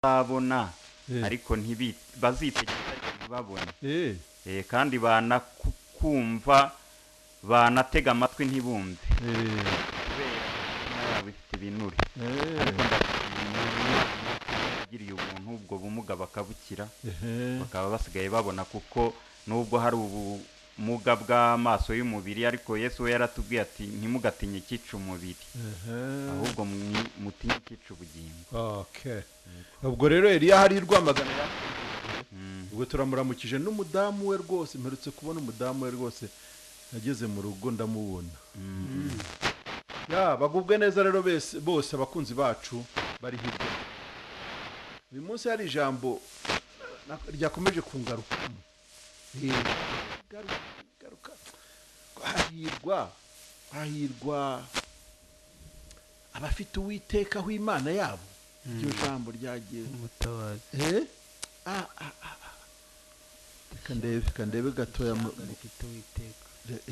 bazabona Eh. ariko ntibi- bazitegereza ariko ntibabone Eh, Eh, kandi banakumva banatega amatwi ntibumve eh, kubera imitima yabo ifite ibinure ariko eh, ndashimira Imana yagiriye ubuntu ubwo bumuga bakabukira eh, bakaba basigaye babona kuko nubwo hari ubumuga bw'amaso y'umubiri ariko Yesu we yaratubwiye ati ntimugatinye icyica umubiri eh. ahubwo mwi- mutinye icyica ubugingo Okay. ubwo rero Eliya hari i rwamagana ya Mm. ubwo turamuramukije n'umudamu we rwose mperutse kubona umudamu we rwose nageze mu rugo ndamubona ya bagubwe neza rero bese- bose abakunzi bacu bari hirya uyu munsi hari ijambo na- ryakomeje kungaruka garuka hahirwa hahirwa abafite uwitekaho imana yabo iryo jambo ryagiye umutabazi Eh? Ah, ah, ah, ah. Reka ndebe reka ndebe gatoya mu- ishyamba rifite uwiteka re-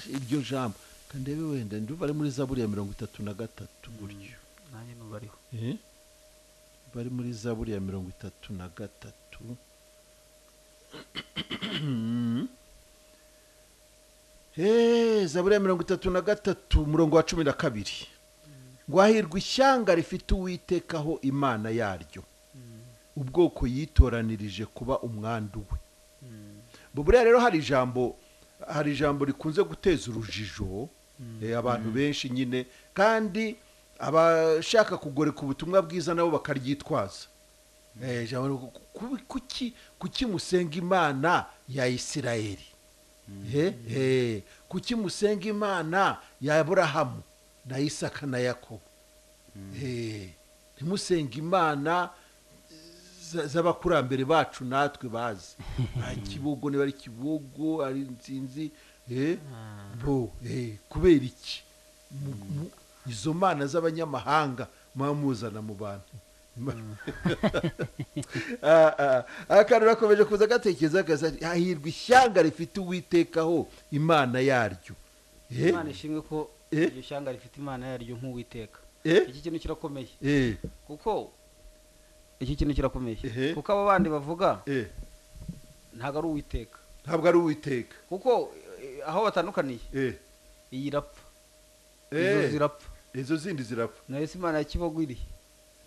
eh, iryo jambo reka ndebe wenda ndumva ari muri zaburi ya mirongo itatu na gatatu buryo nanjye nubariho Eh? bari muri zaburi ya mirongo itatu na gatatu Eh, zaburi ya mirongo itatu na gatatu umurongo wa cumi na kabiri ngo hahirwa ishyanga rifite uwitekaho imana yaryo ubwoko yitoranirije kuba umwandu we Bo buriya rero hari ijambo hari ijambo rikunze guteza urujijo eh, abantu benshi nyine kandi abashaka kugoreka ubutumwa bwiza nabo bakaryitwaza Eh, ijambo ni ku- ku- kuki kuki musenga imana ya isirayeli Eh, eh, kuki musenga imana ya aburahamu na isaka na yakobo Eh, ntimusenga imana za- z'abakurambere bacu natwe bazi ari kibogo niba ari kibogo ari nsinzi eh, bo eh, kubera iki Mu- mu- izo mana z'abanyamahanga muba muzana mu bantu Ah, ah, akantu rakomeje kuza gatekereza kaza hahirwa ishyanga rifite uwitekaho imana yaryo Eh, imana ishimwe ko Eh? iryo shyanga rifite imana yaryo nk'uwiteka eh, iki kintu kirakomeye eh, kuko iki kintu kirakomeye Ehe. kuko abo bandi bavuga eh, ntabwo ari uwiteka ntabwo ari uwiteka kuko eh, aho batandukaniye Eh, iyi irapfa izo eh, zirapfa izo zindi zirapfa nayo si imana ya kibogo iri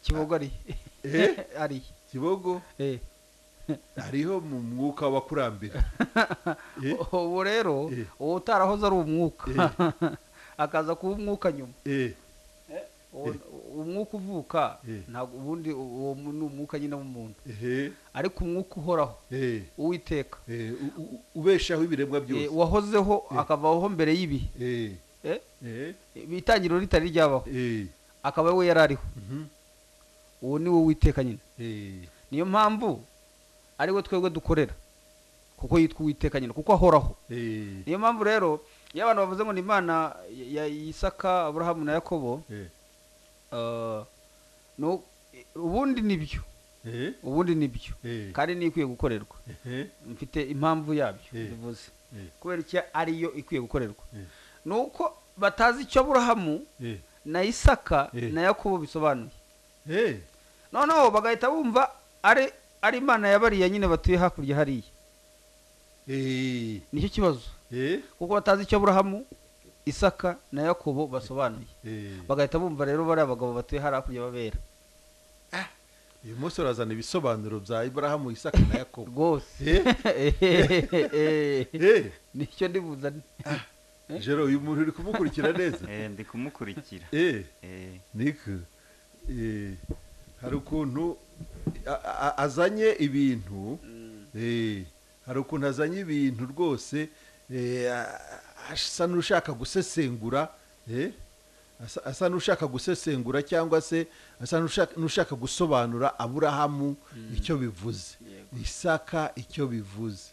kibogo ari Eh? ari kibogo Eh. hariho mu mwuka w'abakurambere Eh? ubu rero Eh. uwo utarahoze ari umwuka akaza kuba umwuka nyuma Eh, Uwo- umwuka uvuka Eh. ntabwo ubundi uwo mu- ni umwuka nyine w'umuntu eh, ariko umwuka uhoraho eh, uwiteka eh, u- u- ubeshaho ibiremwa Eh, byose wahozeho akavaho mbere y'ibihe Eh, Eh? eh, itangiriro ritari ryabaho eh, akaba we yari ariho mhm, uwo ni wo witeka nyine eh, niyo mpamvu ari we twebwe dukorera kuko yitwa uwiteka nyine kuko ahoraho eh, niyo mpamvu rero iyo abantu bavuze ngo ni imana ya isaka aburahamu na yakobo eh, eh, no- ubundi ni byo eh, ubundi ni byo eh, kandi niyo ikwiye gukorerwa eh, mfite impamvu yabyo Eh. bivuze eh, kubera icyo ariyo ikwiye gukorerwa eh, ni uko batazi icyo aburahamu eh, na isaka Eh. na yakobo bisobanuye eh, noneho bagahita bumva ari ari imana ya bariya nyine batuye hakurya hariya eh, nicyo kibazo eh, kuko batazi icyo aburahamu isaka na yakobo basobanuye eh. bagahita bumva rero bariya bagabo batuye hariya hakurya babera uyu munsi urazana ibisobanuro bya iburahamu isaka na yakobo rwose Eh, eh, nicyo ndibuzane jero uyu muntu uri kumukurikira neza Eh, ndi kumukurikira eh Eh, Nick, eh, hari ukuntu a- a- azanye ibintu eh, hari ukuntu azanye ibintu rwose eh, a- a- asa n'ushaka gusesengura eh, asa- asa n'ushaka gusesengura cyangwa se asa n'ushaka- n'ushaka gusobanura aburahamu icyo bivuze isaka icyo bivuze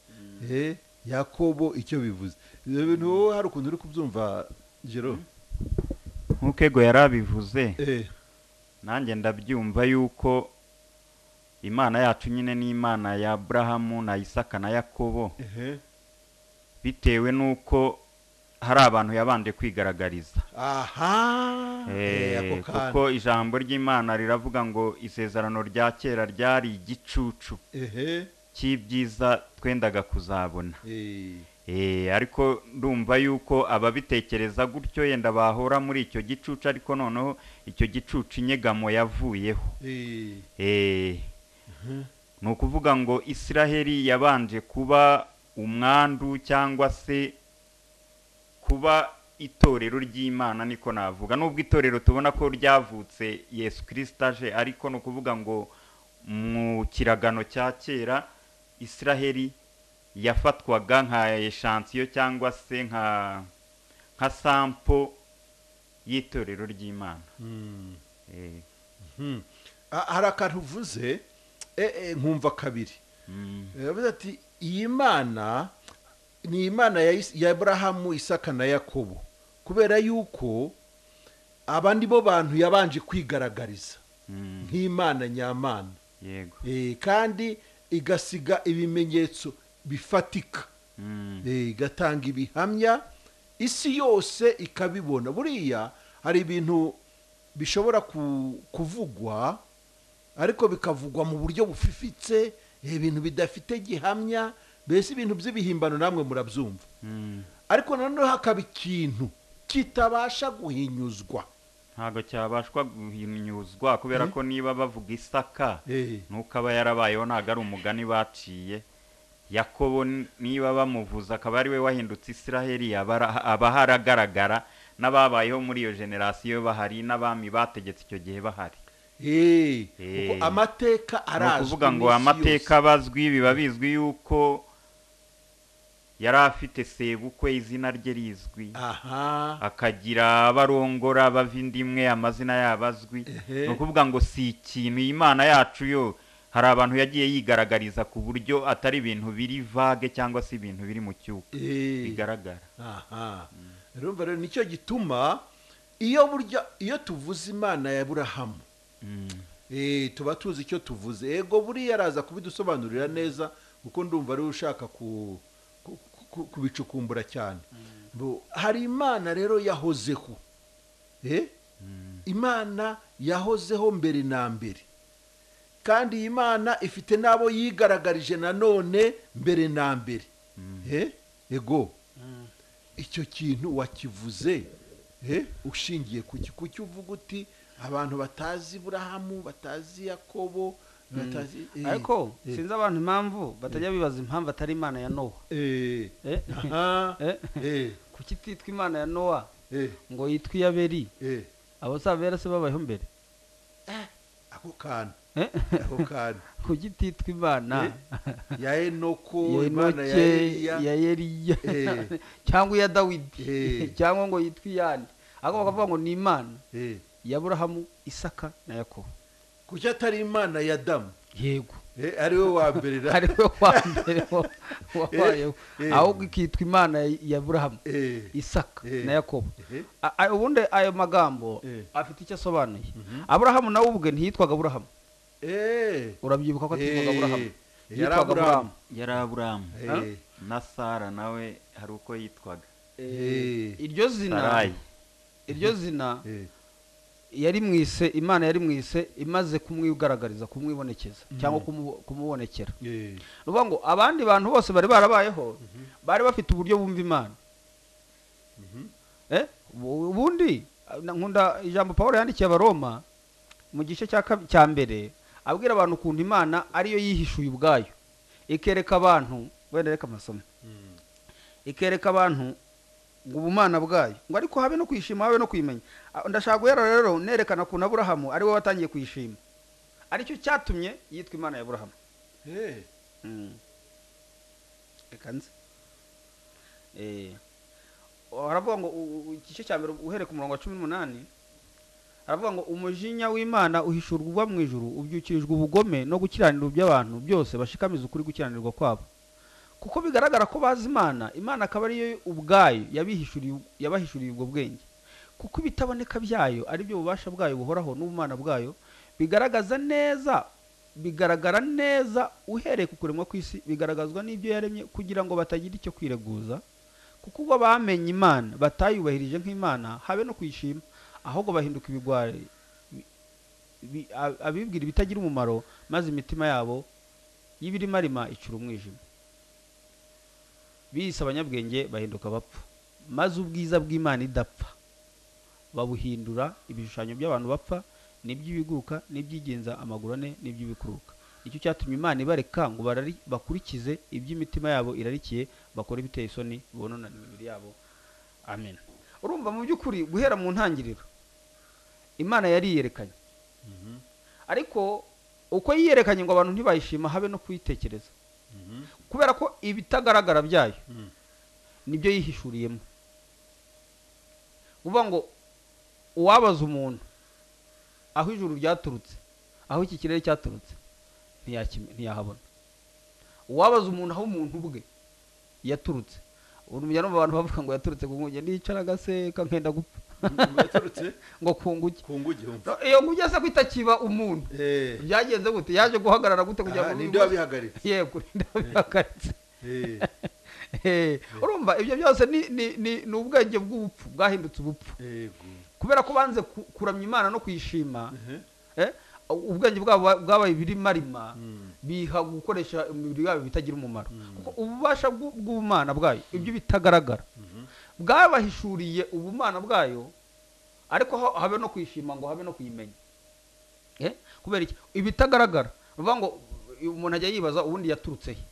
eh, yakobo icyo bivuze ibyo bintu wowe hari ukuntu uri kubyumva jero nk'uko ego yari abivuze eh, nanjye ndabyumva yuko imana yacu nyine ni imana ya aburahamu na isaka na yakobo ehe, bitewe n'uko hari abantu yabanje kwigaragariza aha eh, Eh, ako kuko kantu ijambo ry'imana riravuga ngo isezerano rya kera ryari igicucu ehe cy'ibyiza twendaga kuzabona eh, Eh, ariko ndumva yuko ababitekereza gutyo yenda bahora muri icyo gicucu ariko noneho icyo gicucu inyegamo yavuyeho eh, Eh, ni ukuvuga ngo isiraheli yabanje kuba umwandu cyangwa se kuba itorero ry'imana niko navuga nubwo itorero tubona ko ryavutse yesu kirisita aje ariko ni ukuvuga ngo mu kiragano cya kera isiraheli yafatwaga nka eshansiyo cyangwa se nka nka sampo y'itorero ry'imana mm, Eh, mhm. Ah, hari akantu uvuze eh, eh, nkumva kabiri mm. yavuze ati iyi mana ni imana ya Is- ya aburahamu isaka na yakobo kubera yuko abandi bo bantu yabanje kwigaragariza Mm, nk'imana nyamana yego Eh, kandi igasiga ibimenyetso bifatika Mm, Eh, igatanga ibihamya isi yose ikabibona buriya hari ibintu bishobora ku- kuvugwa ariko bikavugwa mu buryo bufifitse eh, ibintu bidafite gihamya mbese ibintu by'ibihimbano namwe murabyumva mm. ariko noneho hakaba ikintu kitabasha guhinyuzwa ntabwo cyabashwa guhinyuzwa kubera Eh? ko niba bavuga isaka Eh, nuko aba yarabayeho ntabwo ari umugani baciye yakobo n- niba bamuvuza akaba ari we wahindutse isiraheli aba ara- aba haragaragara n'ababayeho muri iyo generasiyo bahari n'abami bategetse icyo gihe bahari eh, Eh. kuko amateka ni arazwi ukuvuga ngo n'isi amateka abazwi biba bizwi yuko yari afite sebukwe izina rye rizwi yose. aha akagira abarongora bava indi imwe amazina yabo azwi Ehe. ni ukuvuga ngo si ikintu iyi Imana yacu yo hari abantu yagiye yigaragariza ku buryo atari ibintu biri vage cyangwa se ibintu biri mu cyuka Eh. bigaragara aha urumva rero nicyo gituma iyo burya iyo tuvuze imana ya burahamu Mm. eh, tuba tuzi icyo tuvuze yego buriya araza kubidusobanurira neza kuko ndumva ariwe ushaka ku- ku- ku- kubicukumbura cyane Bo- hari imana rero yahozeho Eh? imana yahozeho mbere na mbere kandi iyi mana ifite n'abo yigaragarije nanone mbere na mbere Eh? ego icyo kintu wakivuze eh, ushingiye ku ki- ku cyo uvuga uti abantu batazi burahamu batazi yakobo batazi eh, ariko eh, sinzi abantu impamvu batajya bibaza impamvu atari imana ya nowa eh, Eh? aha, Eh? eh, kuki ititwa imana ya nowa eh, ngo yitwe iyaberi eh, abo si abera se babayeho mbere ako kantu Eh? ako kantu kuki ititwa imana Eh, ya enoko ya imana ya enoke eliya ya eliya Eh. cyangwa iya dawidi Eh. cyangwa ngo yitwe iyande ariko bakavuga ngo ni imana eh, ya burahamu isaka na yakobo kuki atari imana ya damu yego eh, ari we wa mbere na- ari we wa mbere wa- wabayeho Eh. ahubwo ikitwa imana ya burahamu eh, isaka Eh. na yakobo eh, A- a- ubundi ayo magambo Eh. afite icyo asobanuye aburahamu nawe ubwe ntiyitwaga aburahamu eh, urabyibuka ko eh, atitwaga aburahamu yari yitwaga aburahamu Aburahamu. yari aburamu eh, na sara nawe hari uko yitwaga Eh. iryo zina sarayi iryo zina eh, yari mwise imana yari mwise imaze kumwigaragariza kumwibonekeza cyangwa kumu- kumubonekera eh, ni ukuvuga ngo abandi bantu bose bari barabayeho bari bafite uburyo bumva imana Eh, ubu- ubundi na- nkunda ijambo paul yandikiye abaroma mu gice cya kab- cya mbere abwira abantu ukuntu imana ariyo yihishuye ubwayo ikereka abantu wenda reka amasomo mm, ikereka abantu ngo ubumana bwayo ngo ariko habe no kwishima habe no kwimenya Ah, ndashaka guhera rero nerekana ukuntu aburahamu ari we watangiye kuyishima aricyo cyatumye yitwa imana ya aburahamu eh, Mm. reka nze Eh, haravuga ngo u- u- igice cya mbere uhereye ku murongo wa cumi n'umunani haravuga ngo umujinya w'imana uhishurwa uva mu ijuru ubyukirijwe ubugome no gukiranirwa iby'abantu byose bashikamiza ukuri gukiranirwa kwabo kuko bigaragara ko bazi imana imana akaba ariyo ubwayo yabihishuriye yabahishuriye ubwo bwenge kuko ibitaboneka byayo ari byo bubasha bwayo buhoraho n'ubumana bwayo bigaragaza neza bigaragara neza uhereye ku kuremwa kw'isi bigaragazwa n'ibyo yaremye kugira ngo batagira icyo kwireguza kuko ubwo bamenye imana batayubahirije nk'imana habe no kuyishima ahubwo bahinduka ibigwari bi- bi- a- abibwira ibitagira umumaro maze imitima yabo y'ibirimarima icura umwijima biyise abanyabwenge bahinduka bapfa maze ubwiza bw'imana idapfa babuhindura ibishushanyo by'abantu bapfa n'iby'ibiguruka n'iby'igenza amaguru ane n'iby'ibikururuka nicyo cyatumye imana ibareka ngo barari- bakurikize iby'imitima yabo irarikiye bakora ibiteye isoni bononana imibiri yabo amen urumva mu by'ukuri guhera mu ntangiriro imana yari yiyerekanye ariko uko yiyerekanye ngo abantu ntibayishima habe no kuyitekereza kubera ko ibitagaragara byayo nibyo yihishuriyemo uvuga ngo uwabaza umuntu aho ijuru ryaturutse aho iki kirere cyaturutse ntiyakime- ntiyahabona uwabaza umuntu aho umuntu ubwe yaturutse ubu mujya numva abantu bavuga ngo yaturutse ku nguge ndicara agaseka nkenda gupfa yaturutse ngo kunguke ku ngo igihumbi No, iyo nguge se ko itakiba umuntu Eh, byagenze gute yaje guhagarara gute kugira aha, ngo ninde wabihagaritse yego ninde wabihagaritse Eh, Eh, urumva ibyo byose ni ni- ni- ni ubwenge bw'ubupfu bwahindutse ubupfu yego kubera ko banze ku- kuramya imana no kuyishima Ehe. eh, ubwenge bwabo bwa- bwabaye ibirimarima Mm. biha gukoresha imibiri yabo bitagira umumaro kuko ububasha bw'u- bw'ubumana bwayo ibyo bitagaragara bwabahishuriye ubumana bwayo ariko ha- habe no kwishima ngo habe no kuyimenya Eh, kubera iki ibitagaragara bivuga ngo umuntu ajya yibaza ubundi yaturutse he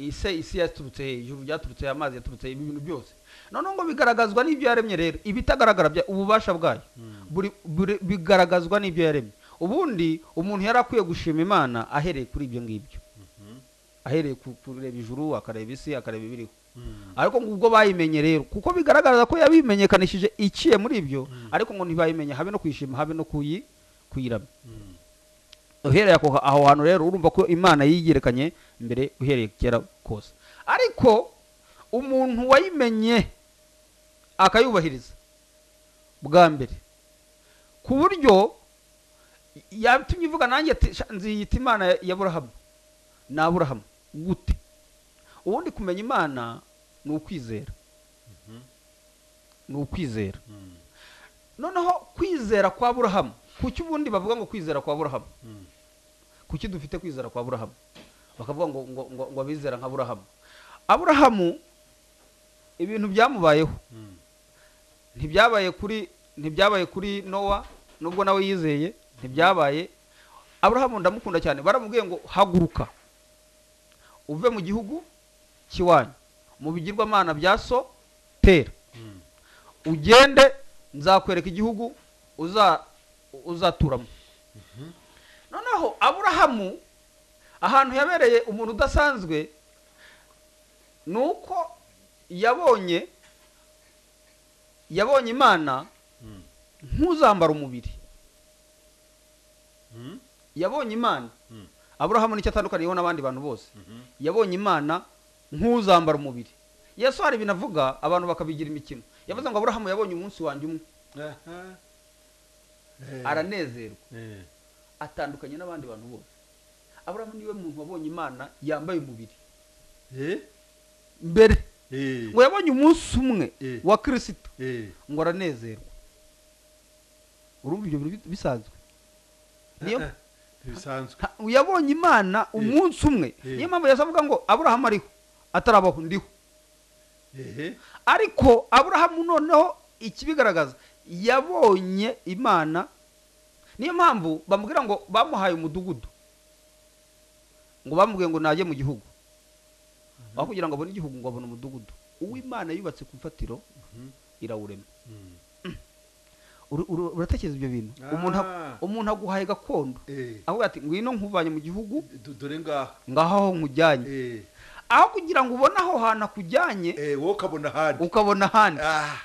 ise isi yaturutse he ijuru ryaturutse he amazi yaturutse he ibi bintu byose noneho ngo bigaragazwa n'ibyo yaremye rero ibitagaragara bya ububasha bwayo buri- buri- bigaragazwa n'ibyo yaremye ubundi umuntu yari akwiye gushima imana ahereye kuri ibyo ngibyo ahereye ku kureba ijuru akareba isi akareba ibiriho ariko ngo ubwo bayimenye rero kuko bigaragaza ko yabimenyekanishije iciye muri ibyo ariko ngo ntibayimenya habe no kwishima habe no kuyi kuyiramya uhereye ako- aho hantu rero urumva ko imana yiyerekanye mbere uhereye kera kose ariko umuntu wayimenye akayubahiriza bwa mbere ku buryo yatumye ivuga nanjye ati, "Sha, nziyita imana ya- ya burahamu ni aburahamu gute ubundi kumenya imana ni ukwizera ni ukwizera noneho kwizera kwa burahamu kuki ubundi bavuga ngo kwizera kwa burahamu kuki dufite kwizera kwa burahamu bakavuga ngo ngo ngo, ngo abizera nka burahamu aburahamu ibintu byamubayeho ntibyabaye kuri ntibyabaye kuri nowa nubwo nawe yizeye ntibyabaye aburahamu ndamukunda cyane baramubwiye ngo haguruka uve mu gihugu cy'iwanyu mu bigirwamana bya so tera ugende nzakwereka igihugu uza uzaturamo noneho aburahamu ahantu yabereye umuntu udasanzwe ni uko yabonye yabonye imana nk'uzambara umubiri yabonye imana Mm. aburahamu nicyo atandukaniyeho n'abandi bantu bose yabonye imana nk'uzambara umubiri yesu hari ibintu avuga abantu bakabigira imikino yavuze ngo aburahamu yabonye umunsi wanjye umwe Aha. Eh, aranezerwa eh, atandukanye n'abandi bantu bose aburahamu niwe muntu wabonye imana yambaye umubiri eh, mbere eh, ngo yabonye umunsi umwe Eh. wa kirisito eh. ngo aranezerwa urumva ibyo bintu bi- bisanzwe niyo Ah, ah. bisanzwe Ha- yabonye imana umunsi umwe Eh. niyo mpamvu yesu avuga ngo aburahamu ariho atarabaho ndiho Ehe. ariko aburahamu noneho ikibigaragaza yabonye imana niyo mpamvu bamubwira ngo bamuhaye umudugudu ngo bamubwiye ngo najye mu gihugu aho kugira ngo abone igihugu ngo abone umudugudu uwimana yubatse ku ifatiro Mhm. irawurema Mm. Uru- uru- uratekereza ibyo bintu Ah. umuntu a- umuntu aguhaye gakondo Eh, aho ati ngwino nkuvanye mu gihugu du- dore ngaha ngaho aho nkujyanye Eh, aho kugira ngo ubone aho hantu akujyanye eh, wowe ukabona ahandi ukabona ahandi Ah,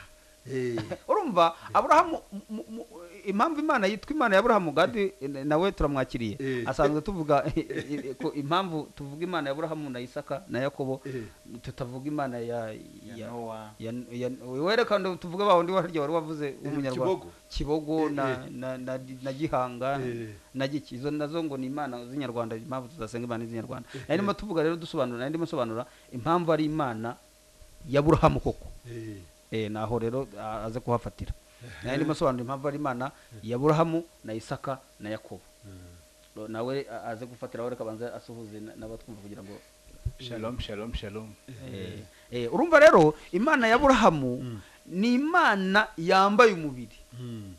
eh, urumva aburahamu mu- mu- impamvu imana yitwa imana ya aburahamu gadi nawe turamwakiriye Eh. asanzwe tuvuga ko impamvu tuvuga imana ya aburahamu na isaka na yakobo eh. tutavuga imana ya ya- Nowa. ya- ya- werekana tuvuge ba wundi warya wari wavuze w'umunyarwanda Kibogo. kibogo Eh, na na- na na gihanga Eh. na giki izo nazo ngo ni imana z'inyarwanda impamvu tudasenga imana z'inyarwanda nari ndimo tuvuga rero dusobanura nari ndimo nsobanura impamvu ari imana ya burahamu koko Eh, Eh, naho rero a- aze kuhafatira nayo ndimo asobanura impamvu ari imana ya burahamu na isaka na yakobo Ro- nawe a- aze gufatira aho reka abanza asuhuze na- n'abatwumva kugira ngo shalom shalom shalom Eh, eh, urumva rero imana ya burahamu ni imana yambaye umubiri mm,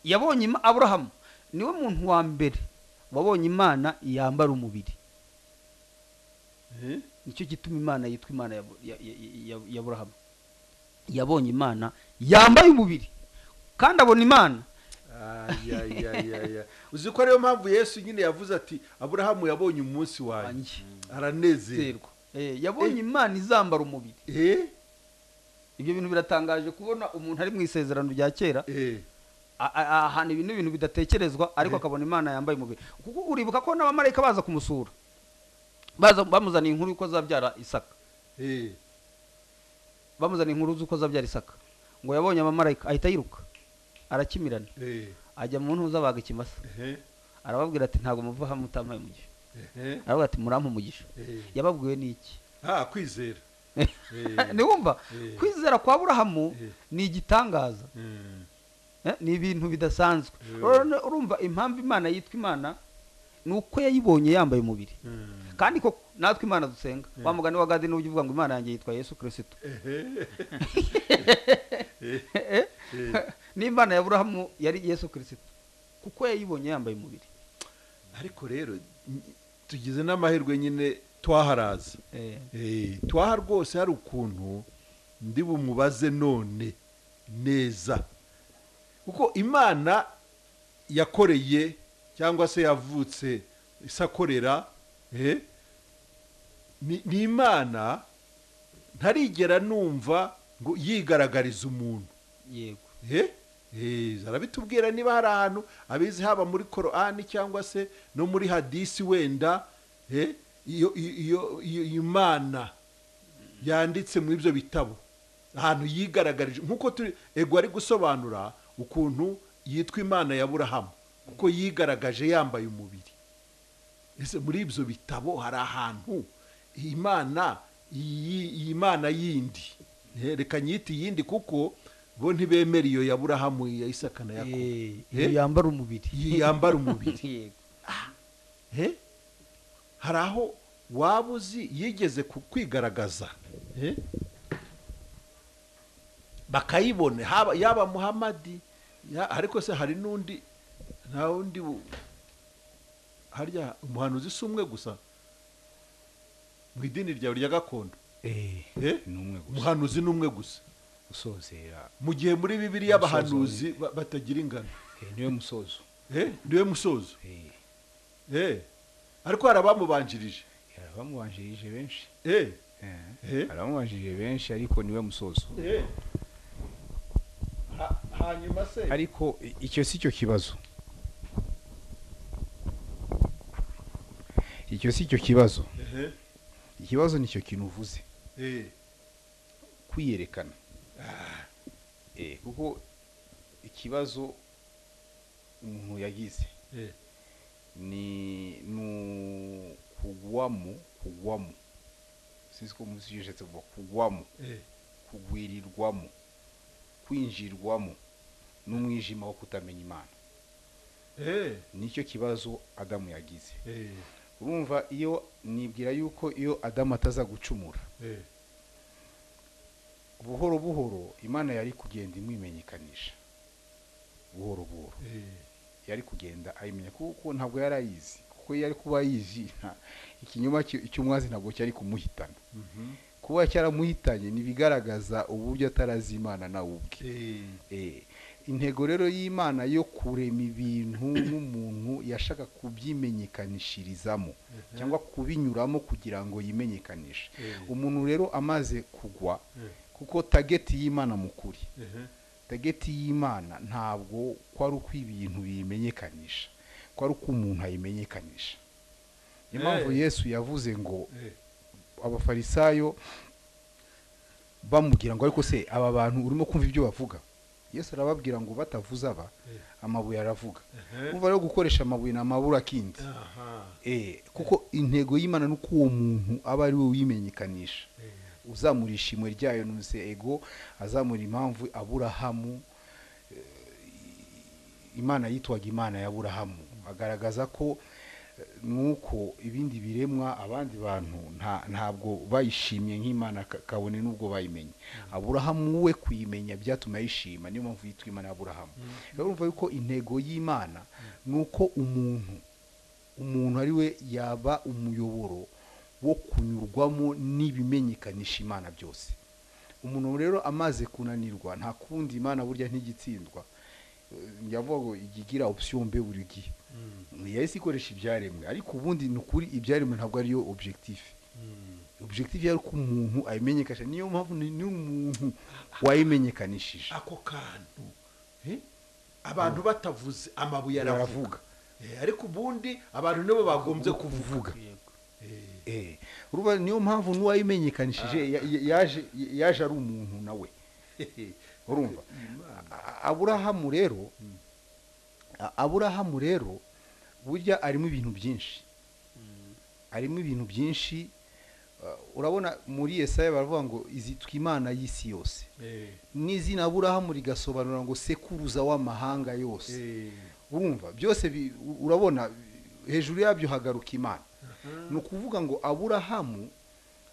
yabonye Ima- aburahamu niwe muntu wa mbere wabonye imana yambara umubiri eh, nicyo gituma imana yitwa imana ya Bu- ya- ya- ya- ya burahamu yabonye imana yambaye umubiri kandi abona imana ayayayaya uzi ko ariyo mpamvu yesu nyine yavuze ati aburahamu yabonye umunsi wanjye wanjye aranezerwa zerwa Eh, yabonye imana izambara umubiri eh ibyo bintu biratangaje kubona umuntu ari mu isezerano rya kera eh a- a- a- ahantu ibintu ibintu bidatekerezwa ariko akabona imana yambaye umubiri kuko uribuka ko n'abamarayika baza kumusura baza bamuzaniye inkuru y'uko azabyara isaka eh bamuzaniye inkuru z'uko azabyara isaka ngo yabonye abamarayika ahita yiruka arakimirana eh ajya mu ntuza baga ikimasa eh arababwira ati ntabwo muva hamwe mutampaye umugisha eh aravuga ati murampa umugisha eh yababwiwe n'iki ah kwizera Eh. ntiwumva Eh. kwizera kwa burahamu Eh. ni igitangaza Mm. Eh, ni ibintu bidasanzwe Eh. Rero ne- urumva impamvu imana yitwa imana ni uko yayibonye yambaye umubiri Mm. kandi koko natwe imana dusenga wa mugani wa gadi n'ujya uvuga ngo imana yanjye yitwa yesu kirisito Eh, Eh. ni imana ya burahamu yari yesu kirisito kuko yayibonye yambaye umubiri ariko rero n- tugize n'amahirwe nyine twaharaza Eh, Eh, twaha rwose hari ukuntu ndi bumubaze none neza kuko imana yakoreye cyangwa se yavutse isakorera eh, ni ni imana ntarigera numva ngo yigaragarize umuntu yego Eh, eh, arabitubwira niba hari ahantu abizi haba muri korani cyangwa se no muri hadisi wenda eh, iyo iyo- iyo iyo imana yanditse muri ibyo bitabo ahantu yigaragarije nk'uko turi ego ari gusobanura ukuntu yitwa imana ya burahamu kuko yigaragaje yambaye umubiri ese muri ibyo bitabo hari ahantu iyi mana iyi iyi mana yindi Eh, reka nyite iyindi kuko bo ntibemera iyo ya burahamu iya isaka na yakobo Eh, Eh? yambara umubiri iyi yambara umubiri yego Eh? hari aho waba uzi yigeze ku- kwigaragaza Eh? bakayibona haba- yaba muhamadi ya- ariko se hari n'undi nta wundi bu- harya umuhanuzi si umwe gusa mu idini ryawe rya gakondo eh Eh? ni umwe gusa umuhanuzi ni umwe gusa usozera mu gihe muri bibiri y'abahanuzi Umusozo. ba- batagira ingano Eh, niwe musozo Eh, niwe musozo Eh, Eh, ariko hari abamubanjirije hari abamubanjirije benshi Eh, Eh, Eh. hari abamubanjirije benshi ariko niwe musozo Eh. Ha- hanyuma se ariko i- icyo si cyo kibazo icyo si cyo kibazo Ehe, ikibazo ni cyo kintu uvuze eh, kwiyerekana Eh, kuko ikibazo umuntu yagize eh, ni ni ukugwamo kugwamo sinzi ko munsi yishatse kuva kugwamo eh, kugwirirwamo kwinjirwamo n'umwijima wo kutamenya imana eh, nicyo kibazo adamu yagize eh, urumva iyo nibwira yuko iyo adamu ataza gucumura eh, buhoro buhoro imana yari kugenda imwimenyekanisha buhoro buhoro eh, yari kugenda ayimenya kuko ntabwo yari ayizi kuko iyo ari kuba ayizi nta- ikinyoma cy- cy'umwazi ntabwo cyari kumuhitana mhm, kuba cyaramuhitanye ntibigaragaza uburyo atarazi imana nawe ubwe eh, Eh, intego rero y'imana yo kurema ibintu n'umuntu yashaka kubyimenyekanishirizamo cyangwa kubinyuramo kugira ngo yimenyekanishe Eh. umuntu rero amaze kugwa Eh. kuko tageti y'imana mu kuri eh, tageti y'imana ntabwo ko ari uko ibintu biyimenyekanisha ko ari uko umuntu ayimenyekanisha niyo mpamvu Eh. yesu yavuze ngo eh, abafarisayo bamubwira ngo ariko se aba bantu urimo kumva ibyo bavuga yesu arababwira ngo batavuze aba Eh. amabuye aravuga Eh. umva rero gukoresha amabuye ni amabura akindi aha, Eh, kuko intego y'imana ni uko uwo muntu aba ari we uyimenyekanisha eh, uzamura ishimwe ryayo nuze ego azamura impamvu aburahamu eh, imana yitwaga imana ya aburahamu agaragaza ko eh, nuko ibindi biremwa abandi bantu nta- ntabwo bayishimye nk'imana ka- kabone n'ubwo bayimenye aburahamu we kuyimenya byatuma ayishima niyo mpamvu yitwa imana ya aburahamu rero urumva yuko intego y'imana ni uko umuntu umuntu ari we yaba umuyoboro wo kunyurwamo n'ibimenyekanisha imana byose umuntu rero amaze kunanirwa nta kundi imana burya ntigitsindwa Eh, yavuga ngo ijya igira option mbe buri gihe yahise ikoresha ibyaremwe ariko ubundi ni ukuri ibyaremwe ntabwo ariyo objectif objectif yari ko umuntu ayimenyekanisha niyo mpamvu ni ni umuntu wayimenyekanishije ako kantu eh, abantu batavuze amabuye aravuga Aravuga. Eh, ariko ubundi abantu nibo bagombye kuvuga yego Eh, Eh, urumva niyo mpamvu n'uwayimenyekanishije ya- ya- yaje yaje ari umuntu nawe urumva A- aburahamu rero A- aburahamu rero burya arimo ibintu byinshi arimo ibintu byinshi uh, urabona muri yesaya baravuga ngo izitwa imana y'isi yose eh, n'izina aburahamu rigasobanura ngo sekuruza w'amahanga yose eh, urumva byose bi- u- urabona hejuru yabyo hagaruka imana ni ukuvuga ngo aburahamu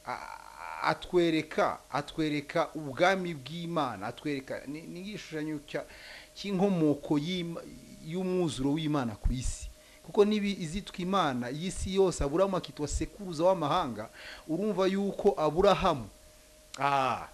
a- atwereka atwereka ubwami bw'imana atwereka ni ni igishushanyo cya- cy'inkomoko y'Ima- y'umwuzuro w'imana ku isi kuko niba izitwa imana y'isi yose aburahamu akitwa sekuruza w'amahanga urumva yuko aburahamu ah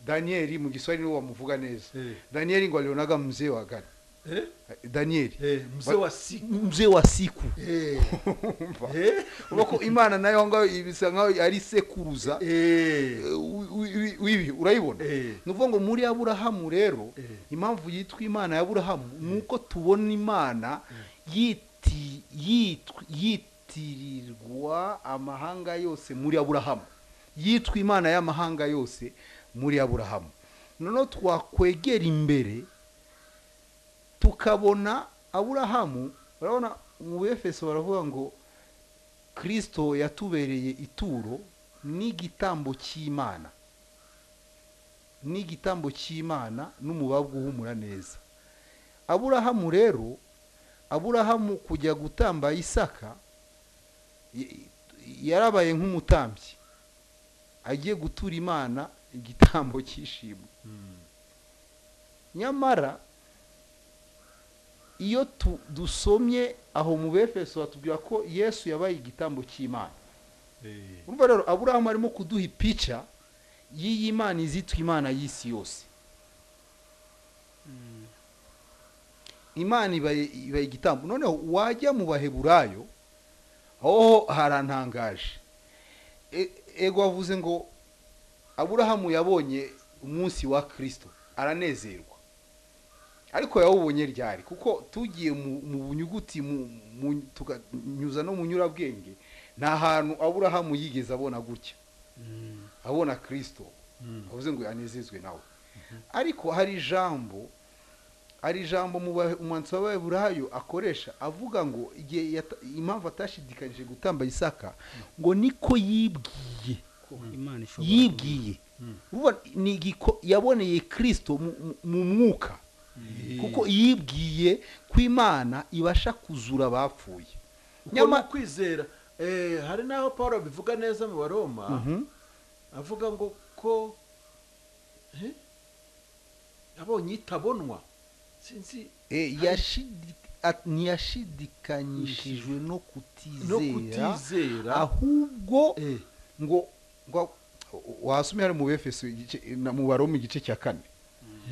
daniyeli mu giswahili niwe wamuvuga neza Eh. daniyeli ngo alionaga mzee wa gana eh, daniyeli eh, mzee wa siku mzee wa siku Eh, eh, urabona ko imana nayo aho ngaho ibisa nkaho ari sekuruza eh, eh, wi- wi- wibi urayibona Eh. ni ukuvuga ngo muri aburahamu rero Eh. impamvu yitwa imana ya aburahamu ni uko tubona imana yiti- yitw- yitirirwa amahanga yose muri aburahamu yitwa imana y'amahanga yose muri aburahamu noneho twakwegera imbere tukabona aburahamu urabona mu befeso baravuga ngo kirisito yatubereye ituro n'igitambo cy'imana n'igitambo cy'imana n'umubabwa uhumura neza aburahamu rero aburahamu kujya gutamba isaka y- yarabaye nk'umutambyi agiye gutura imana igitambo cy'ishimwe nyamara iyo tu- dusomye aho mu befeso batubwira ko yesu yabaye igitambo cy'imana eh, urumva rero aburahamu arimo kuduha ipica y'iyi mana izitwa imana y'isi yose imana ibaye ibaye igitambo noneho wajya mu baheburayo aho harantangaje E- ego wavuze ngo aburahamu yabonye umunsi wa kirisito aranezerwa ariko yawubonye ryari kuko tugiye mu mu bunyuguti mu- mu- tukanyuza no mu nyurabwenge nta hantu aburahamu yigeze abona gutya abona kirisito Mm. avuze ngo yanezezwe nawe ariko hari ijambo hari ijambo mu ba- umwanditsi w'abayaburayo akoresha avuga ngo igihe yata- impamvu atashidikanyije gutamba isaka ngo niko yibwiye ko imana ishobora yibwiye urumva ni igiko- yaboneye kirisito mu- mu- mu mwuka kuko yibwiye ko imana ibasha kuzura abapfuye kuko nyama- ni ukwizera Eh, hari n'aho paul abivuga neza mu baroma Mhm. avuga ngo ko eh, abonye itabonwa sinzi Eh, yashidi- at- ntiyashidikanyishijwe no no kutizera kutizera ahubwo Eh, ngo ngo wasomye hari mu befeso igice- na- mu baroma igice cya kane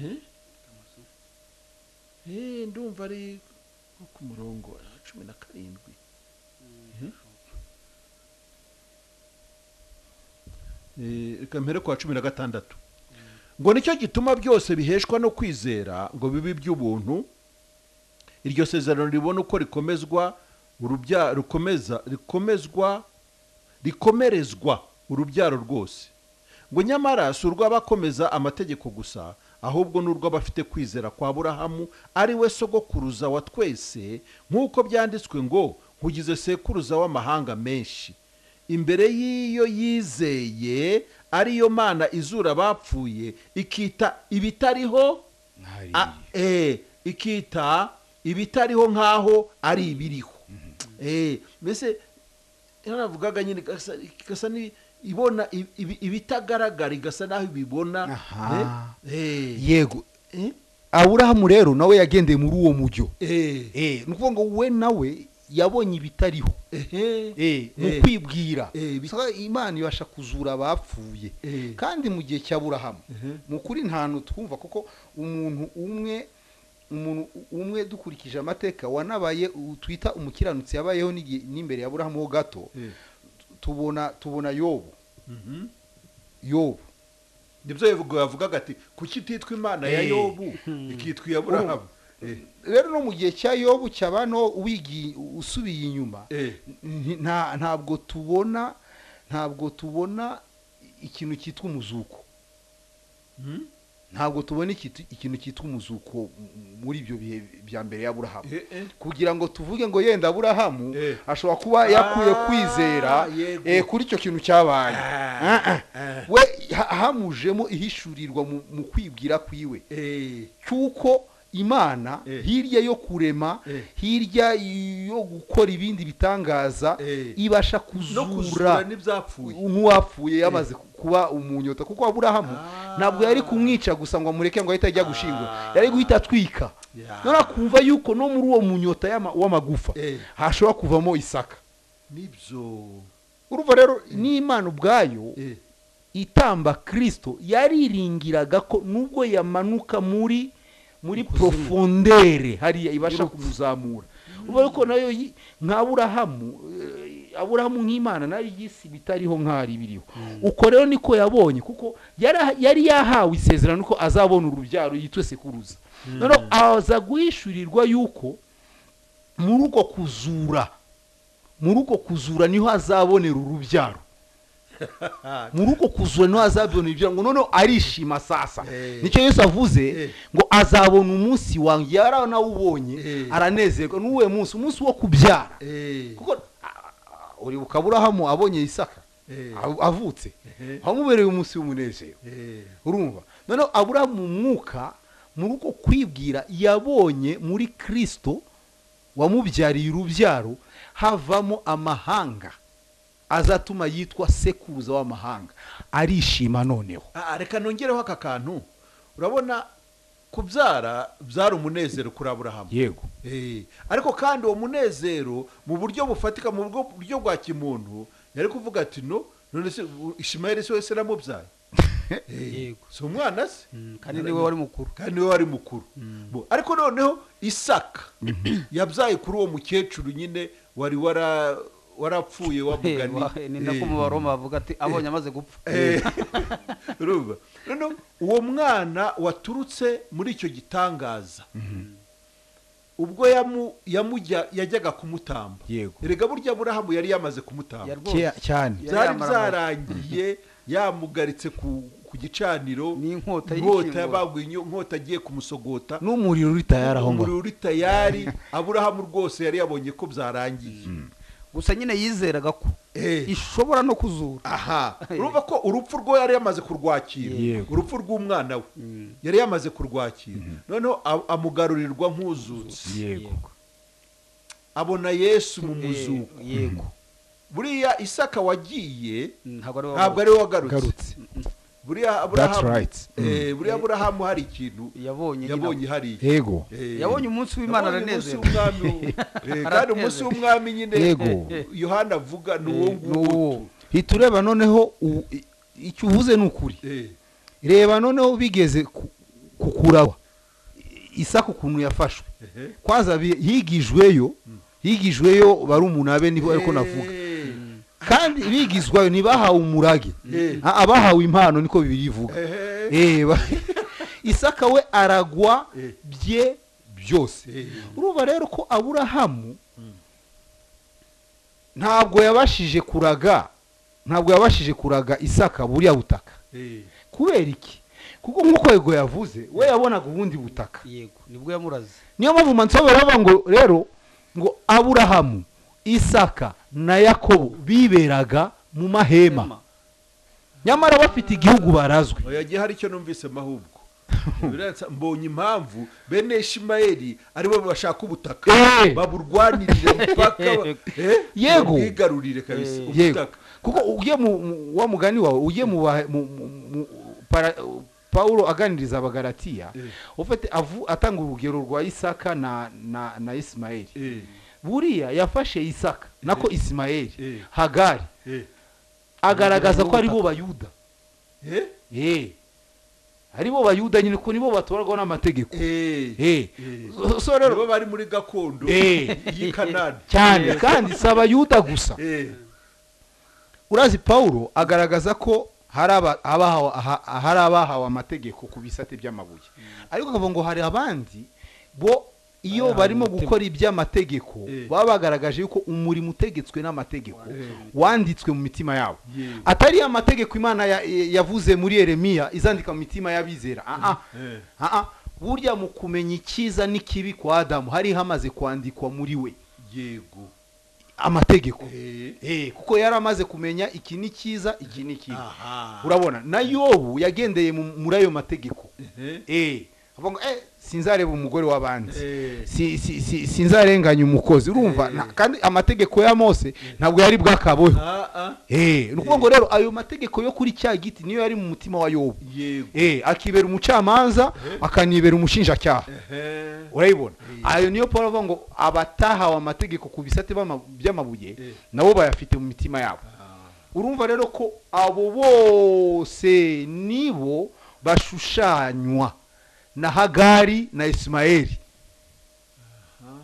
eh? Eh, ndumva ari nko ku murongo wa cumi na karindwi Eh, reka mpere ku wa cumi na gatandatu ngo nicyo gituma byose biheshwa no kwizera ngo bibe iby'ubuntu iryo sezerano ribona uko rikomezwa urubya rukomeza rikomezwa rikomerezwa urubyaro rwose ngo nyamara si urw'abakomeza amategeko gusa ahubwo ni urw'abafite kwizera kwa burahamu ari we sogokuruza wa twese nk'uko byanditswe ngo nkugize sekuruza w'amahanga menshi imbere y'iyo yizeye ariyo mana izura abapfuye ikita ibitariho nk'ahari a- eh, ikita ibitariho nk'aho ari ibiriho Eh, mbese yaravugaga nyine igasa- igasa ni- ibona ibi- ibi- ibitagaragara igasa n'aho ibibona Aha. Eh, eh, yego eh, aburahamu rero nawe yagendeye muri uwo mujyo eh, ni ukuvuga ngo we nawe yabonye ibitariho ehe, mu Eh. kwibwira Eh, bi- Saka imana ibasha kuzura abapfuye Eh. kandi mu gihe cya burahamu ehe. ni ukuri ntantu twumva kuko umuntu umwe umuntu umwe dukurikije amateka wanabaye uwo twita umukiranutsi yabayeho n'igihe- n'imbere ya burahamu ho gato Eh. tubona tubona yobu Mhm. yobu nibyo yavuga- yavugaga ati kuki utitwa imana ya Eh. yobu ikitwa iya burahamu Eh, rero no mu gihe cya yobu cyaba no wigi- usubiye inyuma eh, nti- nta- ntabwo tubona ntabwo tubona ikintu cyitwa umuzuko mhm. ntabwo tubona ikitu- ikintu cyitwa umuzuko m- muri ibyo bihe bya mbere ya burahamu Eh, eh. kugira ngo tuvuge ngo yenda aburahamu Eh. ashobora kuba yakuye Ah, kwizera yego. eh, kuri icyo kintu cyabaye Ah, ah. Ah. we ha- hamujemo ihishurirwa mu mu kwibwira kwiwe Eh, cy'uko imana Eh. hirya yo kurema Eh. hirya yo gukora ibindi bitangaza Eh. ibasha no kuzura kuzura n'ibyapfuye nk'uwapfuye yamaze kuba umunyota kuko aburahamu Ah. ntabwo yari kumwica gusa ngo amureke ngo ahite ajya gushingwa Ah. yari guhita atwika Ya. none akumva yuko no muri uwo munyota y'ama- w'amagufa Eh. hashobora kuvamo isaka nibyo urumva rero n'imana ubwayo Eh, itamba kirisito yariringiraga ko nubwo yamanuka muri muri porofondere hariya ibasha kumuzamura urumva yuko nayo yi- nka burahamu eh, aburahamu nk'imana nayo y'isi bitariho nk'ahari biriho uko rero niko yabonye kuko yara- yari yahawe isezerano ko azabona urubyaro yitwe sekuruza noneho aza guhishurirwa yuko muri uko kuzura muri uko kuzura niho azabonera urubyaro muri uko kuzura niho azabona urubyaro ngo noneho arishima sasa Eh. nicyo yesu avuze Eh. ngo azabona umunsi wanjye yaranawubonye Eh. aranezerwa n'uwe munsi umunsi wo kubyara eh, kuko ah, ah, uribuka aburahamu abonye isaka eh, av- avutse eh, wamubereye umunsi w'umunezero eh, urumva noneho aburahamu mu mwuka muri uko kwibwira yabonye muri kirisito wamubyariye urubyaro havamo amahanga azatuma yitwa sekuruza w'amahanga arishima noneho Ah, reka nongereho aka kantu urabona kubyara byari umunezero kuri aburahamu yego Eh, ariko kandi uwo munezero mu buryo bufatika mu buryo- buryo bwa kimuntu yari kuvuga ati no none se u- ishimayeli se wese namubyaye Eh, Yego. si umwana se Mm, kandi niwe wari mukuru kandi niwe wari mukuru Bo, ariko noneho isaka yabyaye kuri uwo mukecuru nyine wari wara warapfuye Wa- wamugani ni nako mu baroma bavuga ati abonye amaze gupfa Eh, urumva noneho uwo mwana waturutse muri icyo gitangaza ubwo yamu- yamujya yajyaga kumutamba Yego. erega burya burahamu yari yamaze kumutamba Yari rwose. cyane Yari byari yamara byarangiye yamugaritse ku ku gicaniro inkota N'inkota y'ishyingura. yabambwe inyo- inkota agiye kumusogota n'umuriro uri tayari aho ngaho umuriro uri tayari aburahamu rwose yari yabonye ko byarangiye gusa nyine yizeraga ko Eh. ishobora no kuzura aha urumva ko urupfu rwo yari yamaze kurwakira Yego. urupfu rw'umwana we yari yamaze kurwakira noneho a- amugarurirwa nk'uzutse yego abona yesu mu muzuko Eh, yego buriya isaka wagiye Mm, ntabwo ari ntabwo ari we wagarutse garutse buriya that's aburahamu right eh, buriya aburahamu hari ikintu yabonye nyina. yabonye hariya yego Eh, yabonye umunsi w'imana yabonye aranezerwa umunsi w'umwami, eh, kandi umunsi Aranezerwa. w'umwami nyine Yego. yohana avuga ni uwo nguwo n'uwo hita ureba noneho u- i- icyo uvuze ni ukuri Eh, reba noneho bigeze ku- ku kuraba isaka ukuntu yafashwe ehe. kwaza bi- higijweyo higijweyo barumuna be nibo ariko navuga Eh, kandi bigizwayo ntibahawe umurage Eh. Ah, abahawe impano niko bibiri bivuga ehe. Eh, ba- isaka we aragwa Eh. bye byose Eh. urumva rero ko aburahamu ntabwo yabashije kuraga ntabwo yabashije kuraga isaka buriya butaka Eh, kubera iki kuko nk'uko yego yavuze we yabonaga ubundi butaka yego nibwo yamuraze niyo mpamvu mansobera bavuga ngo rero ngo aburahamu isaka na yakobo biberaga mu mahema nyamara bafite igihugu barazwi oya yagiye hari icyo numvise mahubwo Biratsa- mbonye impamvu bene ishimayeli aribo bashaka ubutaka Eh. baburwanirire mpaka ba- eh, Yego. babwigarurire kabisa yego ubutaka kuko ugiye mu mu- wa mugani wawe ugiye mu ba- mu- mu- mu- para- pawulo aganiriza abagaratiya Eh. ufite avu- atanga urugero rwa isaka na na na isimayeli Eh, buriya yafashe isaka nako isimayeli Eh. hagari eh, agaragaza ko aribo bayuda eh, Eh. aribo bayuda nyine ko nibo batorwaho n'amategeko eh, Eh. eh. So- so rero nibo bari muri gakondo Eh. y'i kanani cyane kandi si abayuda gusa Eh, urazi pawulo agaragaza ko hari aba- abahawe aha- hari abahawe amategeko ku bisate by'amabuye ariko akavuga ngo hari abandi bo iyo Bayahawe barimo umutima. gukora iby'amategeko Eh. baba bagaragaje yuko umurimo utegetswe n'amategeko Eh. wanditswe mu mitima yabo Yego. atari amategeko imana ya- ya- yavuze muri yeremiya izandika mu mitima y'abizera ah eh, ah burya mu kumenya icyiza n'ikibi kwa adamu hari hamaze kwandikwa muri we yego amategeko Eh, Eh, kuko yari amaze kumenya iki ni cyiza iki ni kibi aha. urabona na yobu yagendeye mu- muri ayo mategeko Eh, Eh, avuga ngo eh, sinzareba umugore w'abandi eh, Si- si- si- sinzarenganya umukozi urumva Eh. Na- kandi amategeko ya mose ntabwo yari bwakaboho ah, ah, Eh, ni ukuvuga ngo rero ayo mategeko yo kuri cya giti niyo yari mu mutima wa yobu yego Eh, akibera umucamanza akanibera umushinjacyaha Ehe. urayibona Eh. ayo niyo paul avuga ngo abatahawe amategeko ku bisate b'ama- Eh. by'amabuye nabo bayafite mu mitima yabo Ah, urumva rero ko abo bose nibo bashushanywa na hagari na isimayeli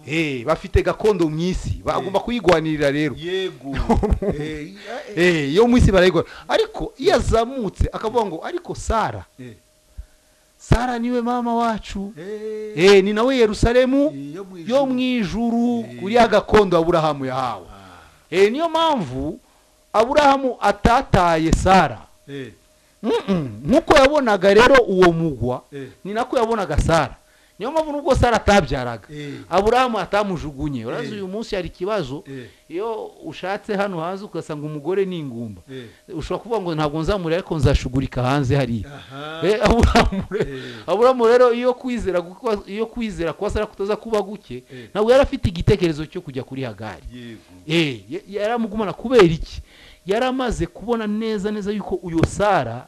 Eh, bafite gakondo mu isi bagomba kuyigwanirira rero yego Eh, eh, Eh, yo mu isi barayigwanira ariko iyo azamutse akavuga ngo ariko sara eh, sara niwe mama wacu eh, Eh, ni nawe yerusalemu yo mu yo ijuru. mu ijuru Eh. uriya gakondo aburahamu yahawe Ah, Eh, niyo mpamvu aburahamu atataye sara eh, Mm-mm. nk'uko yabonaga rero uwo mugwa eh, ni nako yabonaga sara niyo mpamvu nubwo sara atabyaraga eh, aburahamu atamujugunye urazi Eh. uyu munsi hari ikibazo eh, iyo ushatse hano hanze ugasanga umugore ni ingumba eh, ushobora kuvuga ngo ntabwo nzamurira ariko nzashugurika hanze hariya aha, Eh, aburahamu re- Eh. aburahamu rero iyo kwizera guko- iyo kwizera kwa sara kutoza kuba guke Eh. ntabwo yari afite igitekerezo cyo kujya kuri hagari yego Eh, ya- yaramugumana kubera iki yari amaze kubona neza neza yuko uyu sara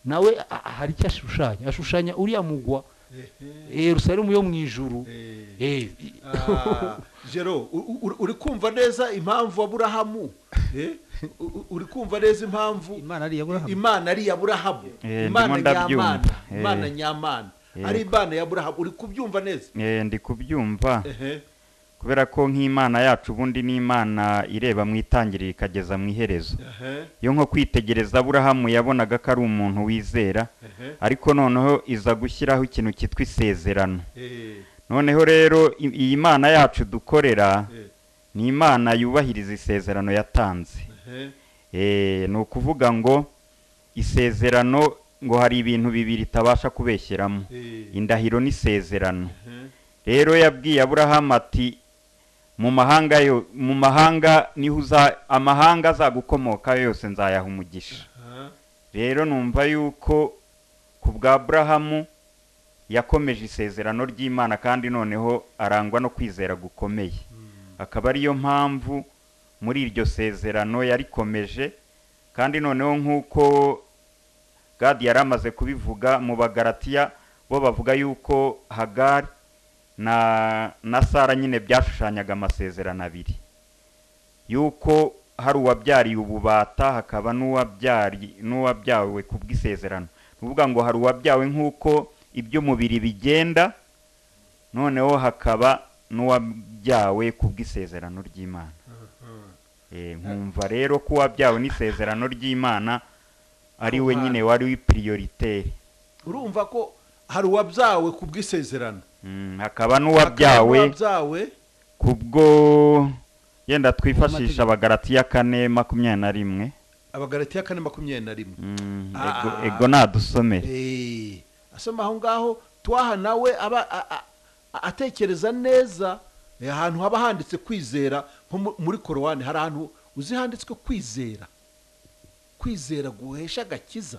nawe a- a- hari icyo ashushanya ashushanya uriya mugwa Ehe, eh, yerusalemu yo mu ijuru eh. Eh, Ah, jero u- u- uri- uri kumva neza impamvu aburahamu Eh, u- u- uri kumva neza impamvu imana ari iyaburahamu imana ari iyaburahamu Eh, imana ndimo ndabyumva. nyamana Eh. imana nyamana Eh. ari imana yaburahamu uri kubyumva neza Eh, ndi kubyumva Ehe, kubera ko nk'imana yacu ubundi ni imana ireba mu itangiriro ikageza mu iherezo ehe, iyo nko kwitegereza aburahamu yabonaga ko ari umuntu wizera ehe, ariko noneho iza gushyiraho ikintu cyitwa isezerano eh, noneho rero i- iyi mana yacu dukorera eh, ni imana yubahiriza isezerano yatanze ehe, Eh, ni ukuvuga ngo isezerano ngo hari ibintu bibiri itabasha kubeshyeramo eh, indahiro n'isezerano ehe, rero yabwiye aburahamu ati mu mahanga yo mu mahanga niho uza amahanga azagukomoka yose nzayaha umugisha aha, rero numva yuko ku bwa aburahamu yakomeje isezerano ry'imana kandi noneho arangwa no kwizera gukomeye mm, akaba ariyo mpamvu muri iryo sezerano yarikomeje kandi noneho nk'uko gadi yari amaze kubivuga mu bagaratiya bo bavuga yuko hagari na na sara nyine byashushanyaga amasezerano abiri yuko hari uwabyariye ububata hakaba n'uwabyari n'uwabyawe ku bw'isezerano ni ukuvuga ngo hari uwabyawe nk'uko iby'umubiri bigenda noneho hakaba n'uwabyawe ku bw'isezerano ry'imana aha. Eh, nkumva rero ko uwabyawe n'isezerano ry'imana ari we Ku nyine wari w'ipiriyoriteri urumva ko hari uwabyawe ku bw'isezerano Mm, hakaba Hakaba n'uwabyawe n'uwabyawe kubwo yenda twifashisha abagaratiya kane makumyabiri na rimwe abagaratiya kane makumyabiri na rimwe Mm, Ah. ego- ego nadusomere Eh, asoma aho ngaho twaha nawe aba a- a- a- atekereza neza eh, ahantu haba handitse kwizera nko mu- muri korowani hari ahantu uzi handitswe kwizera kwizera guhesha agakiza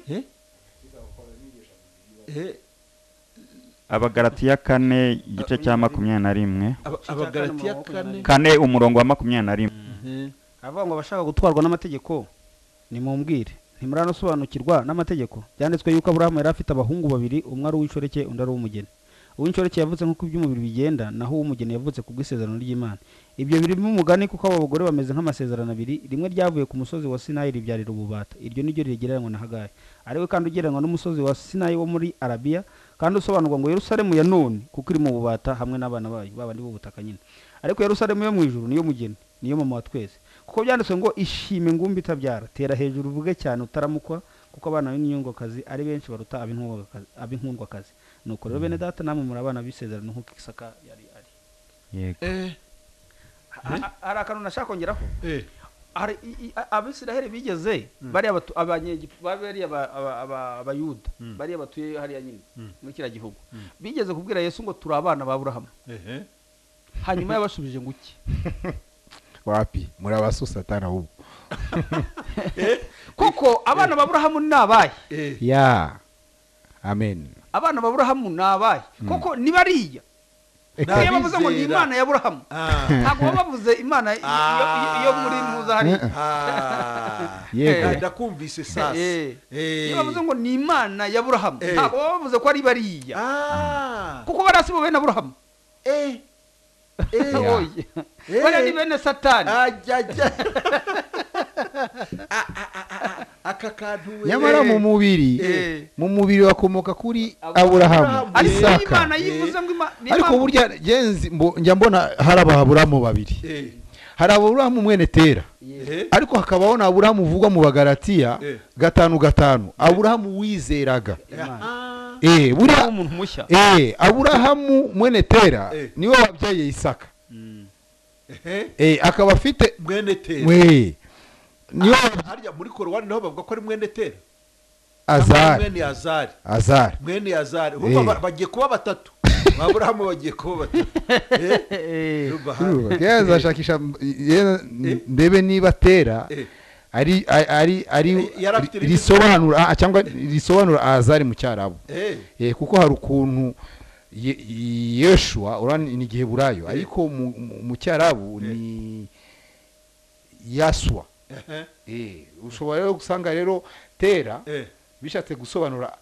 Eh? Eh, abagaratiya kane igice cya makumyabiri na rimwe aba- abagalatiya Makumyabiri na kane rimwe. kane umurongo wa makumyabiri na rimwe Eh, aravuga ngo abashaka gutwarwa n'amategeko nimumbwire ntimuranosobanukirwa n'amategeko byanditswe yuko aburahamu yari afite abahungu babiri umwe ari uw'inshoreke undi ari uw'umugeni uw'inshoreke yavutse nk'uko iby'umubiri bigenda naho uw'umugeni yavutse ku bw'isezerano ry'imana ibyo birimo umugani kuko abo bagore bameze nk'amasezerano abiri rimwe ryavuye ku musozi wa sinayi ribyarira ububata iryo ni ryo rigereranwa na hagayi ariwe kandi ugereranywa n'umusozi wa sinayi wo muri arabiya kandi usobanurwa ngo yerusalemu ya none kuko iri mu bubata hamwe n'abana bayo babandi b'ubutaka nyine ariko yerusalemu yo mu ijuru niyo mugeni niyo mama wa twese kuko byanditswe ngo ishime ingumbi itabyara tera hejuru uvuge cyane utaramukwa kuko abana b'inyungokazi ari benshi baruta ab'inkundwakazi- ab'inkundwakazi nuko rero bene data namwe muri abana b'isezerano nk'uko isaka yari ari yego eh, Ha- hari akantu nashaka kongeraho eh, hari i- i- a- abisiraheli bigeze bariya batu- abanyegiputa bariya ba- aba- aba- abayuda Mm. bariya batuye hariya nyine Mm. muri kiriya gihugu bigeze kubwira yesu ngo turi abana ba burahamu eh, eh. hanyuma yabashubije ngo iki wapi muri abasusatana ubu kuko abana ba burahamu ni abahe Eh, ya amen abana ba burahamu ni abahe kuko ni bariya Ni iyo bavuze ngo ni abizera. imana ya burahamu ah, ntabwo baba bavuze imana iyo- iyo- iyo- iyo muri mpuzahariya ah. Yego. Ah, ndakumvise sasa Eh. Eh. iyo bavuze ngo ni imana ya burahamu Eh. ntabwo baba bavuze ko ari bariya Ah. kuko bariya si bo bene burahamu Eh. Eh. Yeah. Oye. bariya ni bene satani Ajya, ajya. Ah, ah, ah, ah, ah. aka kantu we. nyamara mu mubiri Eh. mu mubiri bakomoka kuri Aburahamu. aburahamu ariko iyo isaka imana yivuze ngo Ima- ni ariko imana- burya genzi mbo- njya mbona hari ababurahamu babiri Eh. hari aburahamu mwene tera Eh. ariko hakabaho na aburahamu uvugwa mu bagaratiya Eh. gatanu gatanu aburahamu wizeraga Ah. eh Niba buriya umuntu mushya eh aburahamu mwene tera Eh. niwe wabyaye isaka Eh. eh akaba afite mwene tera mwe niwe wabyaye harya muri korowani naho bavuga ko ari mwene tera azari mwene yazari azari mwene yazari Eh. Urumva ba- bagiye kuba batatu aburahamu bagiye kuba batatu Eh. Urumva hano. yazashakisha ndebe niba tera Eh. ari ari- ari ari Yari afite irindi risobanura ah, cyangwa risobanura azari mu cyarabu Eh. Eh, kuko hari ukuntu Ye- yeshua urabona ni giheburayo ariko mu- mu- mu cyarabu ni yaswa Eh. Eh, ushobora rero gusanga rero tera Eh. bishatse gusobanura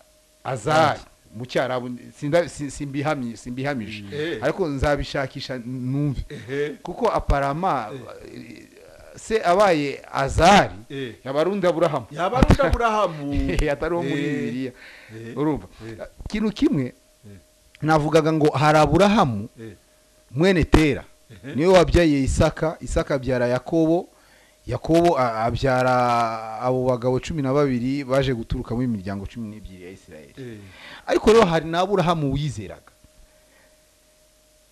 azari mu cyarabu sinda- si- simbihamye- simbihamije Eh. ariko nzabishakisha numve Eh. kuko aparama se abaye azari Eh. yaba ari undi aburahamu yaba ari undi aburahamu atari uwo muri Eh. bibiliya Eh. urumva Eh. ikintu kimwe Eh. navugaga ngo hari aburahamu Eh. mwene tera Eh. niwe wabyaye isaka isaka abyara yakobo yakobo a- abyara abo bagabo cumi na babiri baje guturuka mu miryango cumi n'ebyiri ya isirayeli Eh. ariko rero hari n'aburahamu wizeraga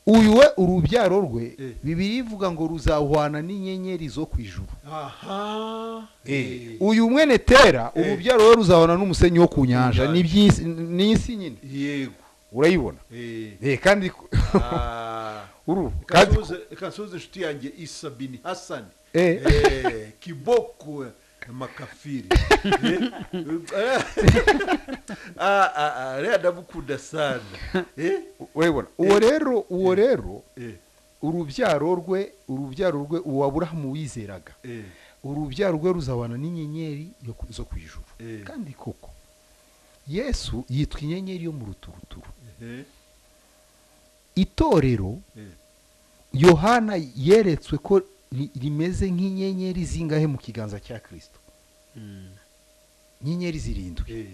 uyu we urubyaro rwe Eh. bibiri ivuga ngo ruzahwana n'inyenyeri zo ku ijuru aha Eh, uyu mwene tera Eh. urubyaro we ruzahona n'umusenyi wo ku nyanja Inyanja. ni iby'isi- ni isi nyine yego urayibona Eh. Eh, kandi ku- Ah. uru Reka kandi ku- nsuhuze- reka nsuhuze inshuti yanjye isa bini hasani Eh. Eh, kiboko makafiri Eh, eh, ah, ah, ah, rero ndamukunda sana Eh, urayibona uwo rero uwo rero eh, urubyaro rwe urubyaro rwe uwo aburahamu wizeraga eh, urubyaro rwe ruzabana n'inyenyeri yo ku- zo ku ijuru Eh. kandi koko yesu yitwa inyenyeri yo mu ruturuturu eh, itorero eh. yohana yeretswe ko ri- rimeze nk'inyenyeri zingahe mu kiganza cya kirisito inyenyeri zirindwi Eh,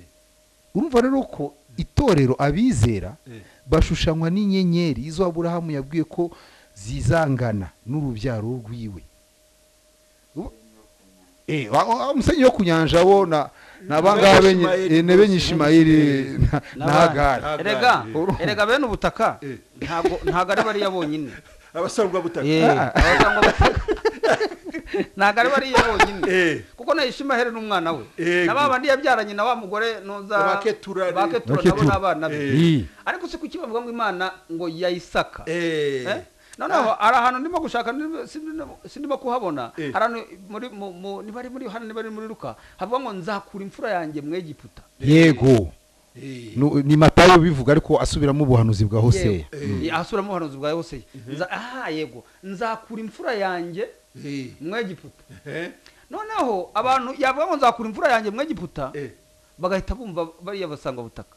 urumva rero ko itorero abizera eh, bashushanywa n'inyenyeri izo aburahamu yabwiye ko zizangana n'urubyaro rwiwe U- Eh, wa- wa- wa musenyi wo ku nyanja bo na na bangabe nye- Benyishimayeli eh, ne benyishimayeli na- na hagari Hagari. erega Urumva. erega bene ubutaka Eh. ntabwo ntabwo ari bariya bonyine abasarurwa butaka Eh, abasangwa butaka. ntabwo ari bariya bonyine Eh, kuko na ishimahere n'umwana we Yego. na ba bandi yabyaranye na wa mugore nuza Ba Ketura ni- ba Ketura Ba Ketura. nabo n'abana be Eh. ariko si kuki bavuga ngo imana ngo ya isaka eh, Eh? noneho hari ahantu ndimo gushaka ndimo- sindimo- sindimo kuhabona Eh. hari ahantu muri mu- mu- niba ari muri yohana niba ari muri ruka havuga ngo nzakura imfura yanjye mu egiputa yego Nu- ni matayo bivuga ariko asubiramo ubuhanuzi bwa hoseya asubiramo ubuhanuzi bwa hoseya Nza- aha yego nzakura imfura yanjye mu egiputa noneho abantu yavuga ngo nzakura imfura yanjye mu egiputa bagahita bumva bariya basanga butaka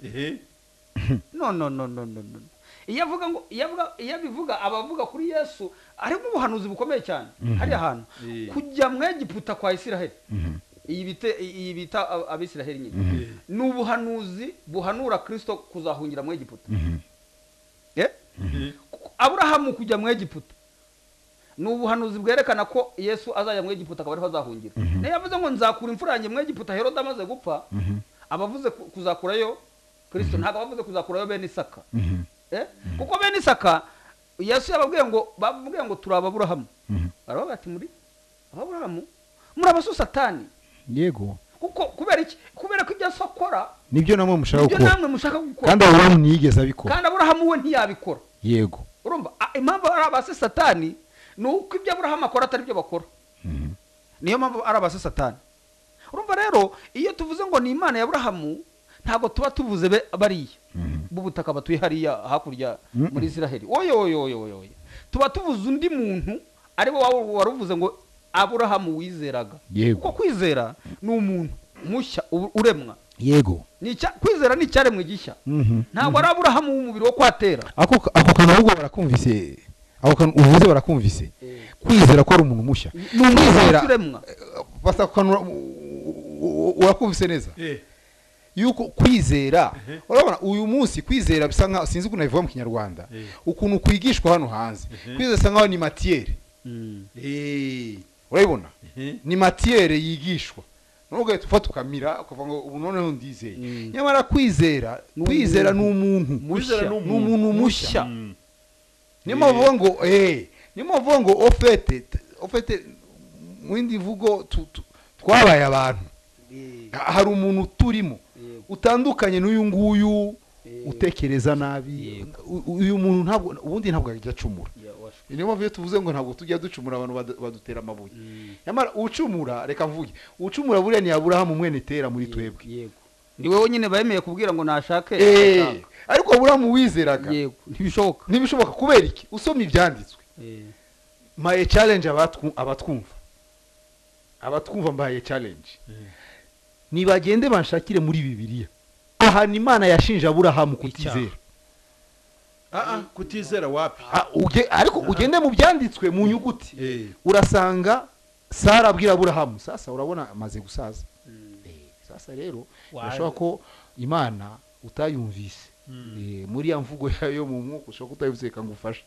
no no no no no no iyo avuga ngo iyo avuga iyo abivuga abavuga kuri yesu harimo ubuhanuzi bukomeye cyane hariya hantu Eh. kujya mu egiputa kwa isiraheli iyi bite- iyi bita ab- abisiraheli nyine ni ubuhanuzi buhanura kirisito kuzahungira mu egiputa Eh? Ku- aburahamu kujya mu egiputa ni ubuhanuzi bwerekana ko yesu azajya mu egiputa akaba ariho azahungira niyo yavuze ngo nzakura imfura yanjye mu egiputa herode amaze gupfa abavuze ku- kuzakurayo kirisito ntabwo abavuze kuzakurayo bene isaka Eh? kuko bene isaka yesu yababwiye ngo bababwiye ngo turi ababurahamu baravuga bati muri ababurahamu muri abasusatani yego kuko kubera iki kubera ko ibyo asa akora nibyo namwe mushaka ibyo gukora namwe mushaka kandi gukora aburahamu ntiyigeze abikora kandi aburahamu we ntiyabikora yego urumva a- impamvu ari abasesatani ni uko ibyo aburahamu akora atari byo bakora niyo mpamvu ari abasesatani urumva rero iyo tuvuze ngo ni imana ya aburahamu ntabwo tuba tuvuze be- bariya b'ubutaka batuye hariya hakurya muri israheli oyoyoyoyoyo tuba tuvuze undi muntu ari we wa- waruvuze ngo aburahamu wizeraga Yego. kuko kwizera ni umuntu mushya u- uremwa yego Ni icya- kwizera ni icyaremwe gishya Mhm. ntabwo ari aburahamu w'umubiri wo kwatera ako ako kantu ahubwo barakumvise ako kantu uvuze barakumvise kwizera ko ari umuntu mushya ni umuntu uremwa basakanura urakumvise neza yuko kwizera urabona uyu munsi kwizera bisa nkaho sinzi ukuntu nabivuga mu kinyarwanda Eh. ukuntu kwigishwa hano hanze kwizera bisa nkaho ni matiyeri urabibona Mhm. ni matiyere yigishwa nubwo uhita ufata ukamira ukavuga ngo ubu noneho ndizeye nyamara kwizera Ni kwizera ni umuntu Mushya. ni umuntu mushya Mm. niyo mpamvu uvuga ngo eee niyo mpamvu uvuga ngo ofete ofete mu yindi mvugo tu- tu- twabaye abantu Ha- hari umuntu turimo Yego. utandukanye n'uyu nguyu Yego. utekereza nabi Yego. U- uyu muntu ntabwo ubundi ntabwo yajya acumura Ya, washwe. niyo mpamvu iyo tuvuze ngo ntabwo tujya ducumura abantu badu- badutera amabuye nyamara ucumura reka mvuge ucumura buriya ni aburahamu mwene tera muri twebwe yego ni wowe nyine bemeye kubwira ngo nashake eee nashaka. ariko aburahamu wizeraga yego ntibishoboka ntibishoboka kubera iki usoma ibyanditswe mbaye challenge abatwu- abatwumva abatwumva mbaye challenge nibagende banshakire muri bibiliya ahantu imana yashinja aburahamu kutizera Ah, ah, kutizera wapi Ah, uge- ariko ugende mu byanditswe mu nyuguti Eh. urasanga sara abwira aburahamu sasa urabona amaze gusaza Eh, sasa rero Wa- urashobora ko imana utayumvise Eh, muri ya mvugo yayo mu mwuka ushobora kutayumvise reka ngufashe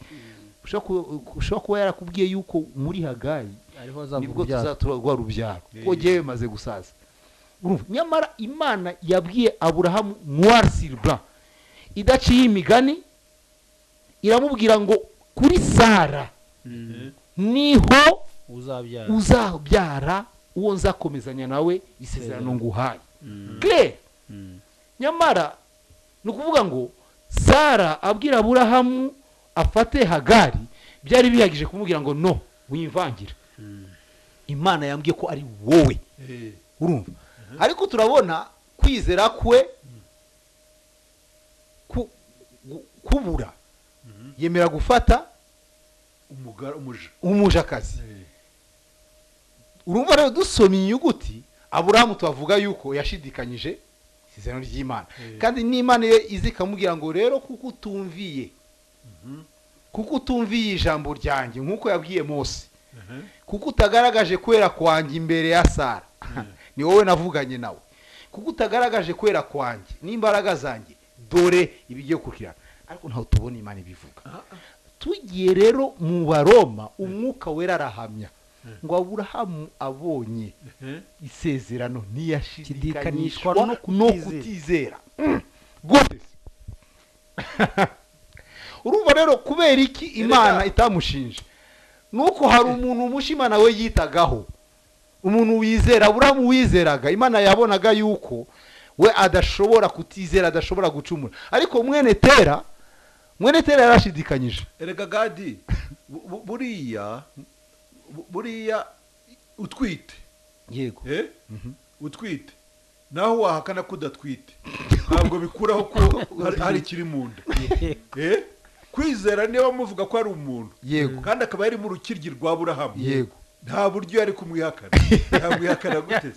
ushobora ku- ushobora kuba yarakubwiye yuko muri hagayi ariho nibwo azavuga tuzaturwa urubyaro Eh. kuko ngewe bimaze gusaza Urumva? nyamara imana yabwiye aburahamu noir sur blanc idaciye imigani iramubwira ngo kuri sara niho uzabyara uzabyara uwo nzakomezanya nawe isezerano nguhaye claire nyamara ni ukuvuga ngo sara abwira aburahamu afate hagari byari bihagije kumubwira ngo no wimvangira imana yambwiye ko ari wowe Eh. urumva ariko turabona kwizera kwe ku- gu- kubura yemera gufata umugara umuja umujakazi urumva rero dusoma inyuguti aburahamu tubavuga yuko yashidikanyije isezerano ry'imana Eh. kandi n'imana ye izi ikamubwira ngo rero kuko utumviye kuko utumviye ijambo ryanjye nk'uko yabwiye mose kuko utagaragaje kwera kwanjye imbere ya sara ni wowe navuganye nawe kuko utagaragaje kwera kwanjye n'imbaraga zanjye dore ibigiye kukirana ariko ntaho tubona imana ibivuga tugiye rero mu baroma umwuka wera arahamya ngo aburahamu abonye isezerano Shidikanishwa ntiyashidikanishwa no no kutizera. kutizera Mm. gute se? urumva rero kubera iki imana itamushinja nuko hari umuntu umusha imana we yitagaho umuntu wizera aburahamu wizeraga imana yabonaga yuko we adashobora kutizera adashobora gucumura ariko mwene tera mwene tera yarashidikanyije erega gadi bu- bu- buriya bu- buriya utwite yego eh? utwite naho wahakana ko udatwite ntabwo bikuraho ko hari- hari ikiri mu nda Eh? kwizera niba muvuga ko ari umuntu Yego. kandi akaba yari mu rukiryi rwa burahamu Yego. nta buryo yari kumwihakana yamwihakana gute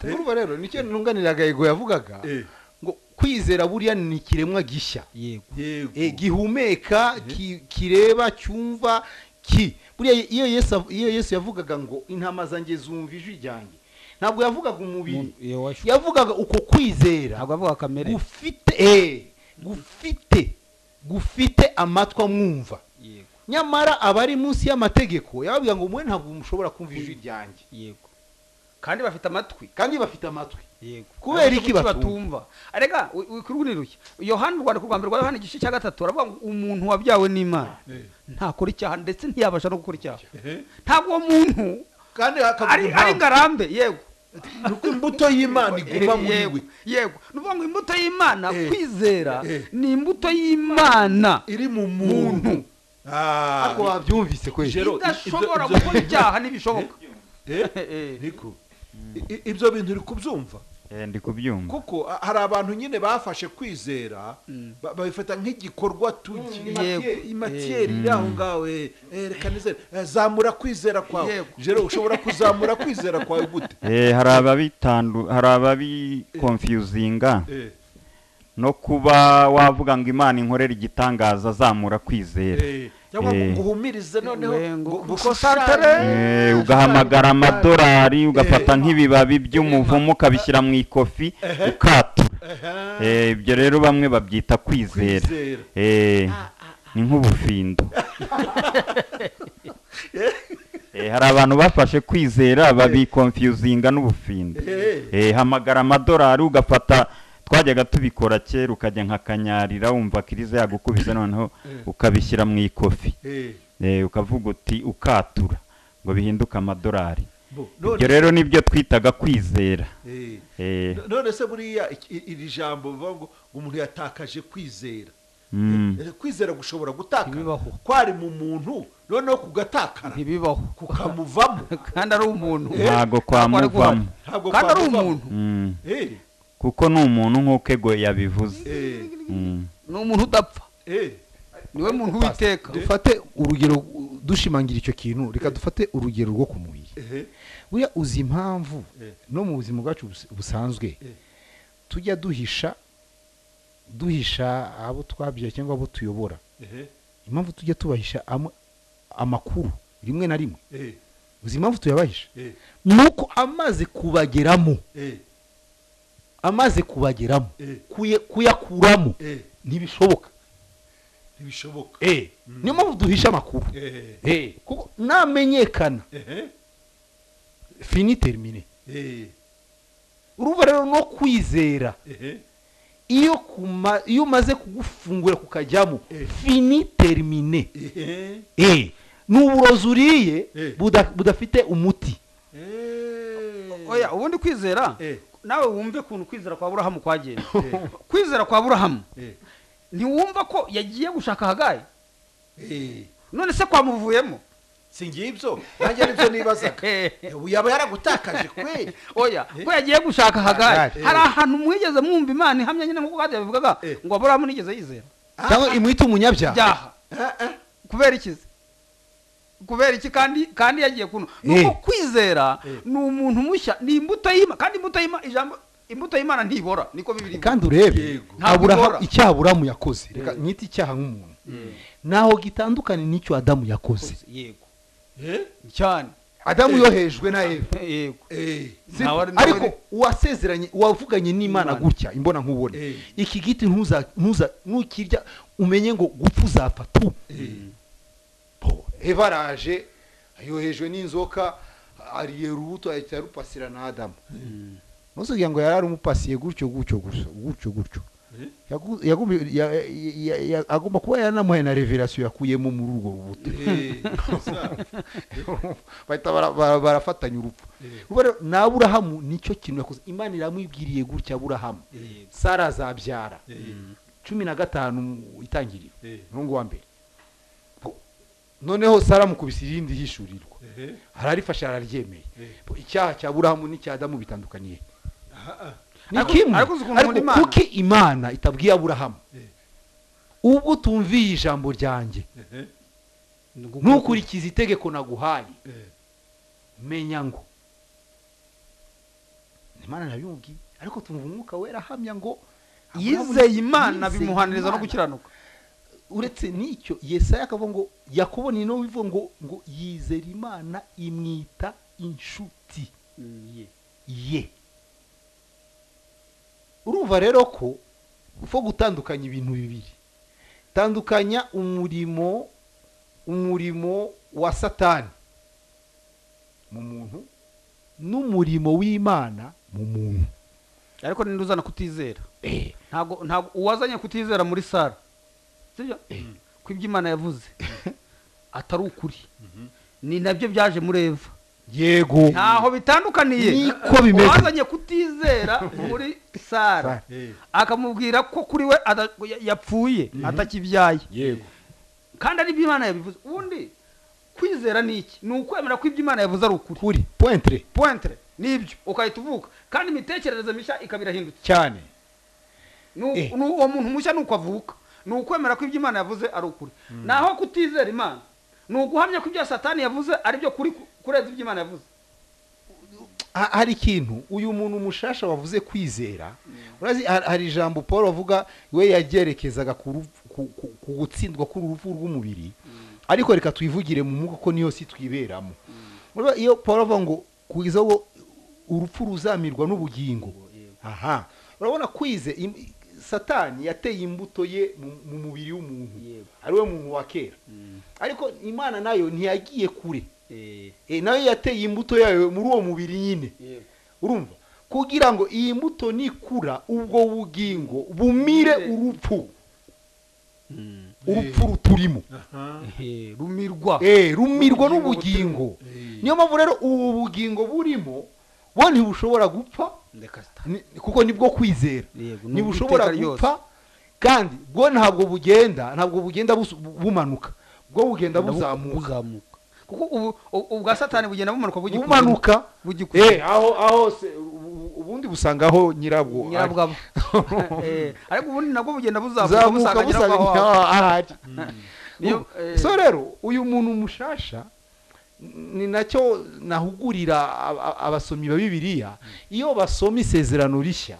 urumva rero nicyo ntunganiraga ego yavugaga Eh, ngo kwizera buriya ni ikiremwa gishya yego yego Eh, gihumeka ki- kireba cyumva ki buriya iyo yesu av- iyo yesu yavugaga ngo intama zanjye zumva ijwi ryanjye ntabwo yavugaga umubiri Umuntu- iyo washu- yavugaga uko kwizera ntabwo avuga kamere gufite eh, gufite gufite amatwi amwumva yego nyamara abari munsi y'amategeko yababwira ngo mwe ntabwo mushobora kumva ijwi ryanjye yego kandi bafite amatwi kandi bafite amatwi yego Kubera Abafite iki amatwi batumva? arega wi- wi- kurwiniruke yohani urwandiko rwa mbere rwa yohani igice cya gatatu aravuga ngo umuntu wabyawe n'imana Eh, ntakora icyaha ndetse ntiyabasha no gukora icyaha eh. ntabwo uwo muntu kandi ari hakavuga ari impamvu ngarambe yego ni uko imbuto y'imana iguma muri Yego, we yego ni ukuvuga ngo imbuto y'imana Eh, kwizera eh. ni imbuto y'imana iri mu muntu Ah, ariko babyumvise kwezi Jero, idashobora ibyo- ibyo- gukora icyaha ntibishoboka eh, niko I- i- ibyo bintu uri kubyumva Eh, ndi kubyumva kuko a- hari abantu nyine bafashe kwizera Mm. ba- babifata nk'igikorwa tugi Mm, yego. imatiyeri iri aho ngaho eh, eh, reka nizere Eh, zamura kwizera kwawe Yego. jero ushobora kuzamura kwizera kwawe gute Eh, hari ababitandu hari ababikonfiyuzinga Eh, no kuba wavuga ngo imana inkorera igitangaza zamura kwizera eh, cyangwa Eh. ngo uhumirize noneho We, ngo ngo- ngo ukonsantere. ushushanye. Eh, ugahamagara amadolari ugafata nk'ibibabi by'umuvumu ukabishyira mu ikofi ukatura Aha, Eh, ibyo rero bamwe babyita kwizera kwizera Eh, ni nk'ubufindo Eh, hari abantu bafashe kwizera babikonfiyuzinga n'ubufindo Eh, Eh, hamagara amadolari ugafata twajyaga tubikora kera ukajya nka kanyarira wumva kirize yagukubise noneho ukabishyira mu ikofi eh, Eh, ukavuga uti ukatura ngo bihinduke amadolari bo, ibyo none- rero nibyo twitaga kwizera eh. Eh, none se buriya iki- iri jambo bivuga ngo umuntu yatakaje kwizera mm, Eh, kwizera gushobora gutakara Ntibibaho. kwari mu muntu noneho kugatakara ntibibaho kukamuvamo kandi ari umuntu ntago Ntabwo ari guhari. kwamuvamo Ntabwo kandi ari kwamuvamo. umuntu Mm, Eh, kuko ni umuntu nk'uko ego yabivuze eh, Mm, ni umuntu udapfa eh, niwe muntu witeka dufate urugero dushimangira icyo kintu reka dufate urugero rwo ku mubiri eh, buriya uzi impamvu Eh. no mu buzima bwacu bus- busanzwe Eh. tujya duhisha duhisha abo twabyaye cyangwa abo tuyobora eh, impamvu tujya tubahisha amwe- amakuru rimwe na rimwe eh, uzi impamvu tuyabahisha eh, ni uko amaze kubageramo eh, amaze kubageramo Eh. kuye- kuyakuramo eh, ntibishoboka ntibishoboka niyo mpamvu duhisha amakuru Eh, Eh, kuko namenyekana eh, fini termine eh, urumva rero no kwizera eh, iyo kuma- iyo umaze kugufungura kukajyamo Eh. fini termine eh, Eh, ni uburozi uriye Eh. buda- budafite umuti eh, oya ubundi kwizera Eh. nawe wumve ukuntu kwizera kwa burahamu kwagenda kwizera kwa burahamu eh, ntiwumva ko yagiye gushaka hagaye eh. none se kwamuvuyemo si ngibyo nanjye nibyo nibazaga Eh, yaba yaragutakaje kweli oya ko yagiye gushaka hagaye Hagari. hari ahantu mwigeze mwumva imana ihamya nyine nk'uko kandi yabivugaga Eh. ngo aburahamu nigeze yizera cyangwa imwita umunyabyaha byaha kubera ikizi kubera iki kandi kandi yagiye kuno Eh. nuko kwizera Eh. ni umuntu mushya ni imbuto y'imana kandi imbuto y'imana ijambo imbuto y'imana ntibora niko bibiri kandi urebe Yego. Ntabwo aburahamu bigora. icyaha aburahamu yakoze reka nyite icyaha nk'umuntu ntaho gitandukanye n'icyo adamu yakoze yego Eh, cyane adamu yohejwe na eva yego eh, Si- Ntawe ari- ntawe ariko ari- uwasezeranye uwavuganye n'imana N'Imana. gutya imbona nkubone Eh. iki giti ntuza ntuza nukirya umenye ngo gupfa uzapfa tu eh, eva araje yohejwe n'inzoka ariye urubuto ahita arupasira na adamu ntuzubwira ngo yari umupasiye gutyo gutyo gusa gutyo gutyo eh, Yagu- yagumbi- ya- ya- ya- ya- agomba kuba yanamuhaye na reverasiyo yakuyemo muri urwo rubuto eh, sa- bahita bara- bara- barafatanya urupfu Urumva rero, ni aburahamu nicyo kintu yakoze imana iramwibwiriye gutya aburahamu sara azabyara eh, cumi na gatanu mu itangiriro umurongo wa mbere noneho sara mukubise irindi hishurirwa ararifashe araryemeye icyaha cya burahamu n'icya adamu bitandukaniye ni Ariko- kimwe ariko uzi ukuntu nkunda ariko Imana? kuki imana itabwiye aburahamu Eh. ubwo utumviye ijambo ryanjye ntukurikize itegeko naguhaye menya ngo imana ntabimubwiye ariko tumva umwuka wera ahamya ngo yizeye imana yizeye bimuhaniriza no Imana. gukiranuka uretse n'icyo yesaya akavuga ngo yakubona ino bivuga ngo ngo yizera imana imwita inshuti ye urumva rero ko ufo gutandukanya ibintu bibiri tandukanya umurimo umurimo wa satani mu muntu n'umurimo w'imana mu muntu ariko ninde uzana kutizera Eh, ntabwo ntabwo uwazanye kutizera muri sara sibyo ko ibyo imana yavuze atari ukuri ni nabyo byaje muri eva yego ntaho bitandukaniye Niko bimeze. uwazanye kutizera muri sara Sara. akamubwira ko kuri we ada- ya- yapfuye atakibyaye yego kandi ari imana yabivuze ubundi kwizera ni iki ni ukwemera ko ibyo imana yavuze ari ukuri kuri pointre pointre nibyo ukahita uvuka kandi imitekerereze mishya ikaba irahindutse cyane Ni u- Eh. ni uwo muntu mushya ni uko avuka ni ukwemera ko ibyo imana yavuze ari ukuri naho kutizera imana ni uguhamya ko ibyo satani yavuze ari byo kuri kurenza ibyo imana yavuze Ha- hari ikintu uyu muntu mushasha wavuze kwizera urazi har- hari ijambo paul avuga we yagerekezaga ku ruv- ku- ku- ku gutsindwa k'uruvu rw'umubiri ariko reka tuyivugire mu mwuka ko niyo si twiberamo Urumva iyo paul avuga ngo kugeza ubwo urupfu ruzamirwa n'ubugingo aha urabona kwize im- satani yateye imbuto ye mu- mu mubiri w'umuntu Yego. ariwe muntu wa kera ariko imana nayo ntiyagiye kure Eh, nayo yateye imbuto yayo muri uwo mubiri nyine urumva kugira ngo iyi mbuto nikura ubwo bugingo bumire urupfu urupfu ruturimo rumirwa Eh, rumirwa Ubugingo n'ubugingo Eh. niyo mpamvu rero ubu bugingo burimo bo ntibushobora gupfa ni- kuko nibwo kwizera Yego, ni ntibushobora ubw'iteka ryose. gupfa kandi bwo ntabwo bugenda ntabwo bugenda busu- bumanuka bwo bugenda buzamuka buzamuka kuko ubu ubu- ubwa satani bugenda bumanuka bugikuza- bumanuka bugikuza. Eh, aho aho se- ubu- ubundi busanga aho nyirabwo ari. nyirabwabo Eh, ariko ubundi nabwo bugenda buzamuka zamuka busanga nyirabwo aho aho. busanga ahari Niyo, eh, so rero uyu muntu mushasha ni nacyo nahugurira ab- ab- abasomi ba bibiliya iyo basoma isezerano rishya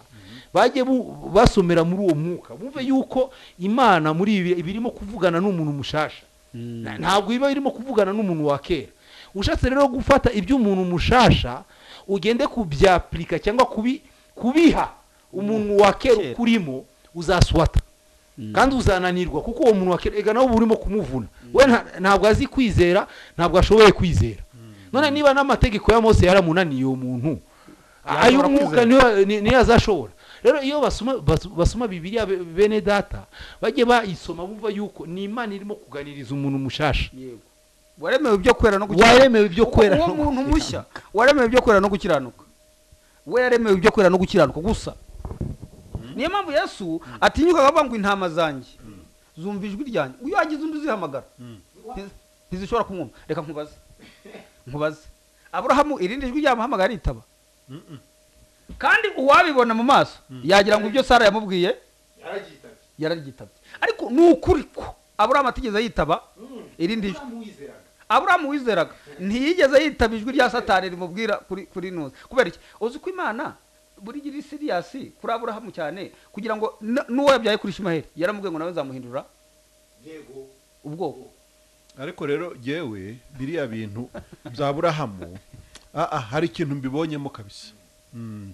bajye bu- basomera muri uwo mwuka bumve yuko imana muri ibi iba irimo kuvugana n'umuntu mushasha Na- ntabwo iba irimo kuvugana n'umuntu wa kera ushatse rero gufata iby'umuntu mushasha ugende kubyapurika cyangwa kubi- kubiha umuntu wa kera Kera. ukurimo uzaswata kandi uzananirwa kuko uwo muntu wa kera ega nawe uba urimo kumuvuna we nta- ntabwo azi kwizera ntabwo ashoboye kwizera none niba n'amategeko ya mose yaramunaniye uwo muntu ay'umwuka niyo- ni- niyo azashobora rero iyo basoma bas- basoma bibiliya be- bene data bajye bayisoma bumva yuko ni imana irimo kuganiriza umuntu mushasha yego waremewe ibyo kwera no gukiranuka waremewe ibyo kwera uwo no muntu gukiranuka. mushya waremewe ibyo kwera no gukiranuka we yaremewe ibyo kwera no gukiranuka gusa niyo mpamvu yesu atinyukaga avuga ngo intama zanjye zumva ijwi ryanjye iyo hagize undi uzihamagara ntiz- ntizishobora kumwumva reka nkubaze nkubaze aburahamu irindi jwi ryamuhamagara ritaba kandi uwabibona mu maso yagira ngo ibyo sara yamubwiye yararyitabye ariko ni ukuri ko aburahamu atigeze yitaba irindi jwi aburahamu wizeraga ntiyigeze yitaba ijwi rya satani rimubwira kuri kuri nuzi kubera iki uzi ko imana buri gira siriyasi kuri aburahamu cyane kugira ngo n- n'uwo yabyaye kuri ishimaheri yaramubwiye ngo nawe nzamuhindura ubwoko ariko rero yewe biriya bintu bya burahamu aha hari ikintu mbibonyemo kabisa Mm.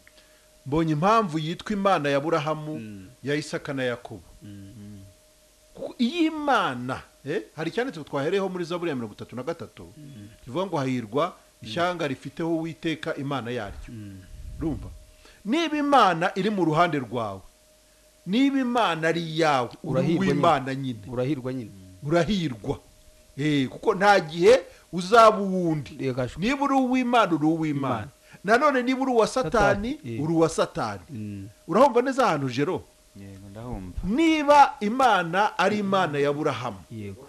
mbonye impamvu yitwa imana ya burahamu ya isaka na yakobo kuko iyi mana eh, hari icyanditse twahereyeho muri zaburi ya mirongo itatu na gatatu kivuga ngo hahirwa ishyanga rifiteho uwiteka imana yaryo rumva niba imana iri mu ruhande rwawe niba imana ari iyawe uri Urahirwa nyine. uw'imana nyine urahirwa nyine urahirwa Eh, kuko nta gihe uzaba uwundi Yego, ashwi. niba uri uw'imana uri uw'imana nanone niba uri uwa satani Satani, eh. uri uwa satani Mm. urahumva neza ahantu jero ndahumva niba imana ari imana ya burahamu yego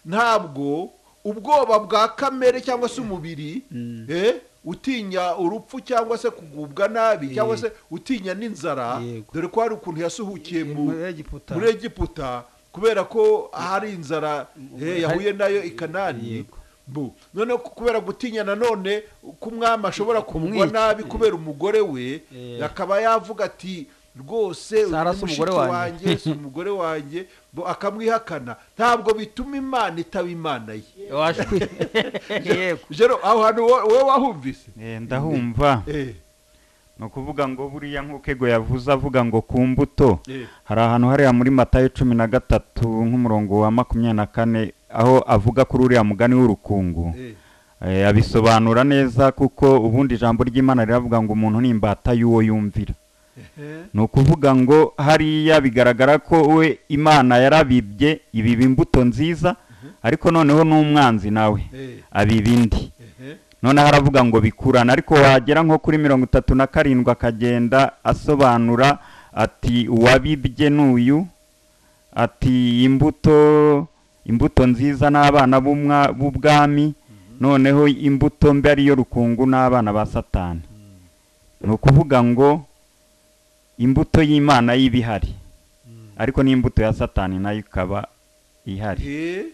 ntabwo ubwoba bwa kamere cyangwa se umubiri Mm. eh, utinya urupfu cyangwa se kugubwa nabi cyangwa se utinya n'inzara Yego. dore ko hari ukuntu yasuhukiye mu muri egiputa muri egiputa kubera ko hari inzara eh, yahuye nayo i kanani Yego. bu noneho ku- kubera gutinya nanone ko umwami ashobora kumugwa Kumwica. nabi kubera umugore we Eh. akaba yavuga ati rwose Sara uyu si umugore mushiki wanjye." wanjye si umugore wanjye bo akamwihakana ntabwo bituma imana itaba imana ye washwi yego jero aho hantu wo- wowe wahumvise Eh, ndahumva Eh, ni ukuvuga ngo buriya nk'uko ego yavuze avuga ngo ku mbuto eh, hari ahantu hariya muri matayo cumi na gatatu nk'umurongo wa makumyabiri na kane aho avuga kuri uriya mugani w'urukungu eh, Eh, abisobanura neza kuko ubundi ijambo ry'imana riravuga ngo umuntu ni imbata y'uwo yumvira eh, ni ukuvuga ngo hariya bigaragara ko we imana yarabibye ibiba imbuto nziza ariko noneho n'umwanzi nawe eh, abiba indi eh, noneho aravuga ngo bikurana ariko wagera nko kuri mirongo itatu na karindwi akagenda asobanura ati uwabibye n'uyu ati imbuto imbuto nziza n'abana b'umwa- b'ubwami noneho imbuto mbi ariyo rukungu n'abana ba satani ni ukuvuga ngo imbuto y'imana y'iba ihari ariko n'imbuto ya satani nayo ikaba ihari eh.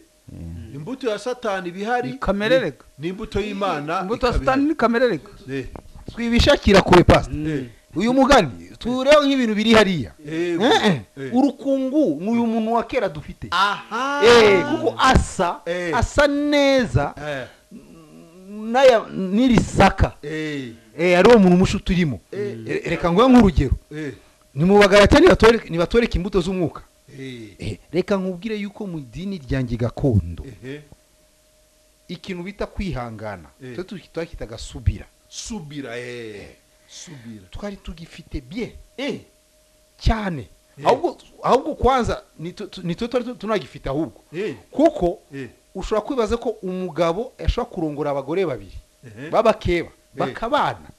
imbuto ya satani iba ihari Ni kamerereka. ni- ni imbuto y'imana imbuto ya ikaba satani ni kamerereka ihari. Eh, twibishakira kure pasita eh, uyu mugani tuwureho nk'ibintu biri hariya eh, Eh, eh. eh. urukungu ni uyu muntu wa kera dufite aha Eh, kuko asa Eh. asa neza Eh, n'aya- n'iri saka eh, Eh, ari uwo muntu mushi turimo reka nguhe nk'urugero eh, ni mu bagarata nibatore- nibatwereke imbuto z'umwuka eh, Eh, reka nkubwire yuko mu idini ryanjye gakondo eh, ikintu bita kwihangana Eh. twe tu- twakitaga subira subira eh, subira twari tugifite bien eh, cyane Eh. ahubwo ahubwo kwanza ni tu- tu- ni twe twari tunagifite ahubwo eh, kuko eh, ushobora kwibaza ko umugabo yashobora kurongora abagore babiri eh, b'abakeba bakabana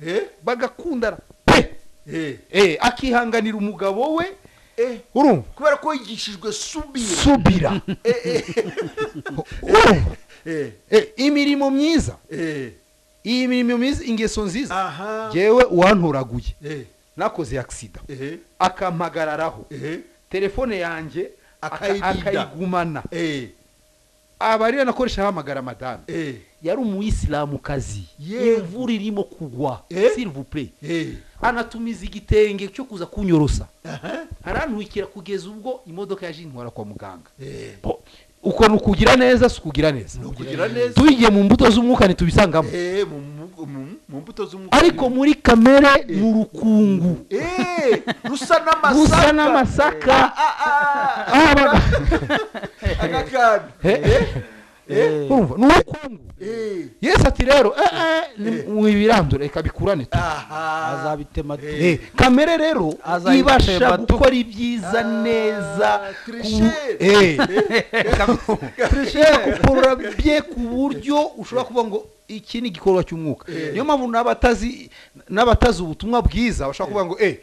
eh, bagakundana pe eh, Eh, akihanganira umugabo we eh. urumva kubera ko yigishijwe subira subira urumva eh, Eh, imirimo myiza eh, iyi mirimo myiza ingeso nziza aha ngewe uwantoraguye eh, nakoze agisida eh, akampagararaho eh, telefone yanjye aka- Akayibida. akayigumana eh, abarira nakoresha hamagara madame eh, yari umuyisilamukazi Yego. imvura irimo kugwa Eh? silivupure eh, anatumiza igitenge cyo kuza kunyorosa aha, arantwikira kugeza ubwo imodoka yaje intwara kwa muganga eh, Bo, uko ni ukugira neza si ukugira neza ni ukugira neza tubigiye mu mbuto z'umwuka ntitubisangamo eh, mu- mu- mu- mu mbuto z'umwuka ariko muri kamere ni urukungu Eh, rusa n'amasaka rusa n'amasaka Ah, baga- aka kantu Eh, urumva, ni urukungu Eh, yesu ati rero eh, eh, ni- mwibirandure reka bikurane tu aha azabitema tu- Eh, kamere rero Azayitema ibasha tu. gukora ibyiza Ah, neza ku- tricheur. Eh, tricheur, gukurura bye ku buryo ushobora kuvuga ngo iki ni igikorwa cy'umwuka Eh. niyo mpamvu n'abatazi n'abatazi ubutumwa bwiza bashobora kuvuga ngo eh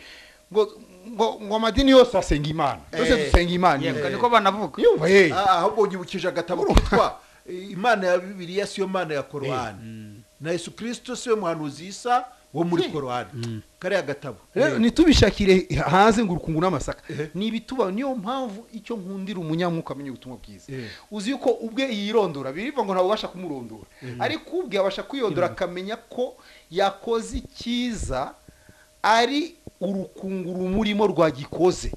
ngo ngo ngo amadini yose asenga imana Eh. twese dusenga imana yego imwe." niko banavuga yumva eh Ah, ahubwo nyibukije agatabo kitwa eh, imana ya bibiliya siyo mana ya korowani na yesu kirisito siwe muhanuzi isa wo muri korowani kariya gatabo rero ntitubishakire hanze ngo urukungu n'amasaka Eh. ni ibituba niyo mpamvu icyo nkundira umunyamwuka amenya ubutumwa bwiza Eh. uzi yuko ubwe yirondora birivuga ngo ntabwo ubasha kumurondora ariko ubwe abasha kwiyondora akamenya ko yakoze icyiza ari urukungu rumurimo rwagikoze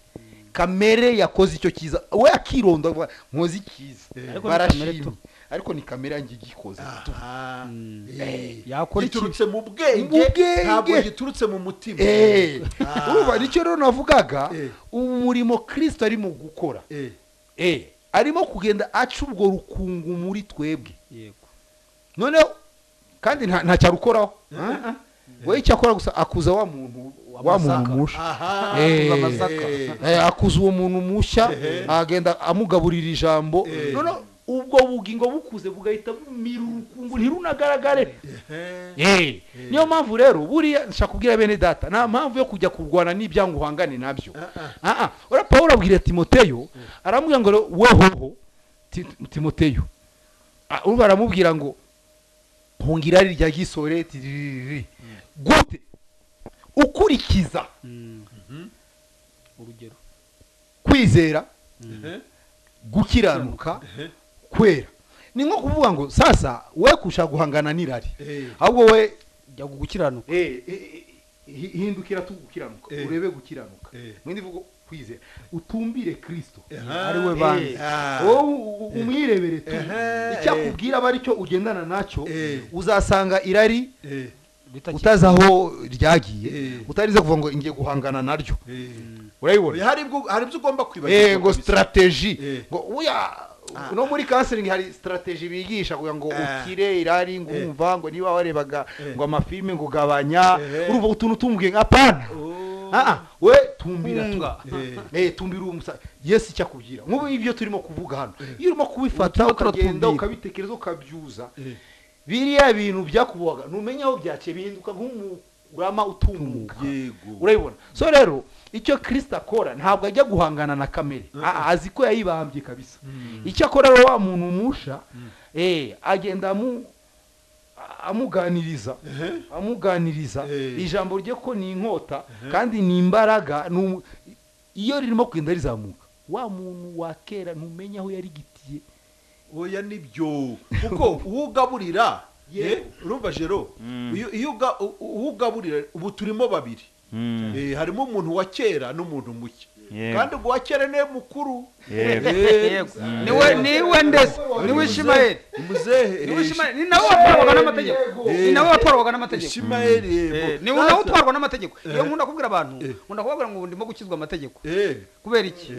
kamere yakoze icyo cyiza we akirondora avuga, nkoze icyiza Ariko ni kamere barashimye tu. ariko ni kamere yanjye igikoze Aha. Eh, Yakora iki? giturutse mu Mu bwenge bwenge. ntabwo giturutse mu mutima Eh, Ah. urumva nicyo rero navugaga Eh. umurimo kirisito arimo gukora Eh, Eh, arimo kugenda aca ubwo rukungu muri twebwe yego noneho kandi nta nta cyarukoraho we icyo akora gusa akuza wa muntu wa muntu Amasaka. mushya aha Eh, amasaka. eh, Eh, akuza uwo muntu mushya agenda amugaburira ijambo Eh. noneho ubwo bugingo bukuze bugahita bumira urukungu ntirunagaragare Eh, niyo mpamvu rero buriya nshaka kubwira bene data nta mpamvu yo kujya kurwana n'ibya ngo uhangane nabyo Ah, ah. ura pawulo abwira timoteyo aramubwira ngo wohoho Ti- timoteyo Ah, urumva aramubwira ngo hunga irari rya gisoreti ririri gute ukurikiza urugero kwizera gukiranuka kwera ni nko kuvuga ngo sasa we kushaka guhangana n'irari ahubwo we jya gukiranuka Eh, eh, eh, hi- hindukira tu gukiranuka Eh. urebe gukiranuka Eh. mwindi vugo kwizera utumbire kristo ari we banze. wowe u- umwirebere tu Eh. icyakubwira aba aricyo ugendana nacyo Eh. uzasanga irari bitakiri utazi aho ryagiye Eh. utarize kuvuga ngo ngiye guhangana naryo urayibona hari ibyo hari ibyo ugomba kwibagirwa eh ngo kabisa. Eh. strategy ngo uya no muri counseling hari strategy bigisha kugira ngo Ah. ukire irari ngo Eh. umva ngo niba warebaga Eh. ngo amafilme ngo gabanya Eh. urumva utuntu tumubwiye ngo apana Oh. ah ah we tumbira tu Hunga. Eh. eh tumbira uwo musa yes icyakubwira nk'ubu ibyo turimo kuvuga hano iyo urimo kubifata Ubutumwa turatumbira. ukagenda ukabitekereza ukabyuza biriya bintu byakubuhaga ntumenya aho byaciye bihinduka nk'umurama utumuka yego urayibona so rero icyo kirisita akora ntabwo ajya guhangana na kamere Ah, azi ko yayibambye kabisa icyo akora rero wa muntu umusha eh, agenda amu- amuganiriza amuganiriza Eh. ijambo rye ko ni inkota kandi ni imbaraga ni um- iyo ririmo kugenda rizamuka wa muntu wa kera ntumenya aho yarigitiye oya nibyo kuko uwo ugaburira eh, urumva jero Mm. iyo iyo uga- u- uwo ugaburira ubu turimo babiri Mm, Eh, harimo umuntu wa kera n'umuntu muke Yego. kandi ubwo wa kera niwe mukuru yego. Eh, yego Mm. niwe niwe ndetse niwe ishimayeli ni muzehe niwe ishimayeli ni nawe watwarwaga n'amategeko ni nawe watwarwaga n'amategeko ishimayeli Eh, yego ni nawe Sasa- utwarwa n'amategeko iyo nkunda kubwira abantu Eh. nkunda kubabwira ngo ubu ndimo gukizwa amategeko eh kubera iki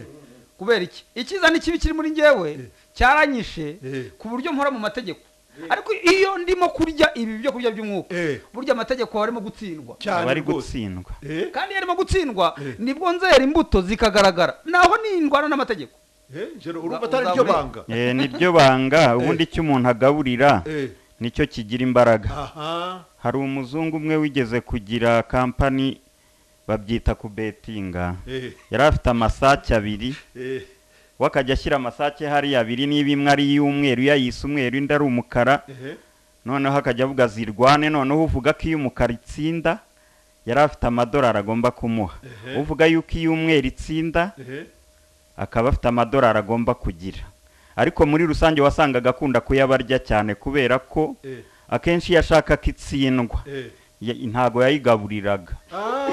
kubera iki icyiza n'ikibi kiri muri njyewe cyaranyishe Eh. ku buryo mpora mu mategeko ariko iyo ndimo kurya ibi byo kurya by'umwuka eh burya amategeko aba arimo gutsindwa cyane abari rwose gutsindwa eh kandi iyo arimo gutsindwa Eh. nibwo nzera imbuto zikagaragara naho nindwana n'amategeko eh jero urumva atari ryo Uzabure- banga Eh, niryo banga ubundi icyo umuntu agaburira eh nicyo kigira imbaraga aha hari umuzungu umwe wigeze kugira kampani babyita kubetinga eh yari afite amasake abiri eh we akajya ashyira amasake hariya abiri niba imwe ari iy'umweru iyo ayise umweru indi ari umukara eh noneho akajya avuga zirwane noneho uvuga ko iyo umukara itsinda yari afite amadolari agomba kumuha Ehe. uvuga yuko iyo umweru itsinda eh akaba afite amadolari agomba kugira ariko muri rusange wasangaga akunda kuyabarya cyane kubera ko eh akenshi iyo ashaka ko itsindwa eh ya- ntago yayigaburiraga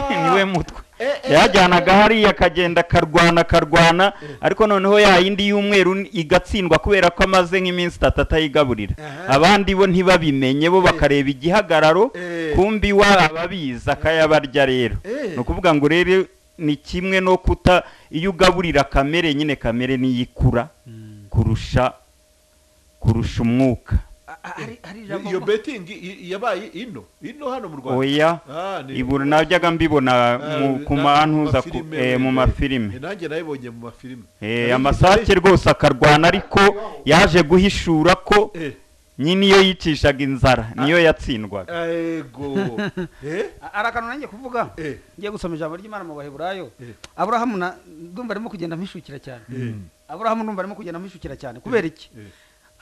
niwe Ah, mutwe eh, eh, yajyanaga hariya akagenda akarwana akarwana ariko noneho ya yindi y'umweru ni- igatsindwa kubera ko amaze nk'iminsi itatu atayigaburira Aha. abandi bo ntibabimenye bo bakareba igihagararo Eh. kumbi wa ababizi akayabarya rero Eh. ni ukuvuga ngo rero ni kimwe no kuta iyo ugaburira kamere nyine kamere niyo ikura kurusha kurusha umwuka Ah, ah, hari hari ijambo iyo betingi i- yabaye ino ino hano mu rwanda oya Ah, ni- ibura najyaga mbibona Ah, mu- ku na- mantuza ku- mafilime, eh, mu eh, mafilime eh, nanjye nayibonye mu mafilime Eh, amasake rwose akarwana ariko yaje guhishura ko Eh, nyine iyo yicishaga inzara niyo yatsindwaga ego eh hari akantu nanjye kuvuga eh ngiye gusoma ijambo ry'imana mu baheburayo Eh. aburahamu na ndumva arimo kugenda mpishukira cyane eh aburahamu ndumva arimo kugenda mpishukira cyane kubera iki eh,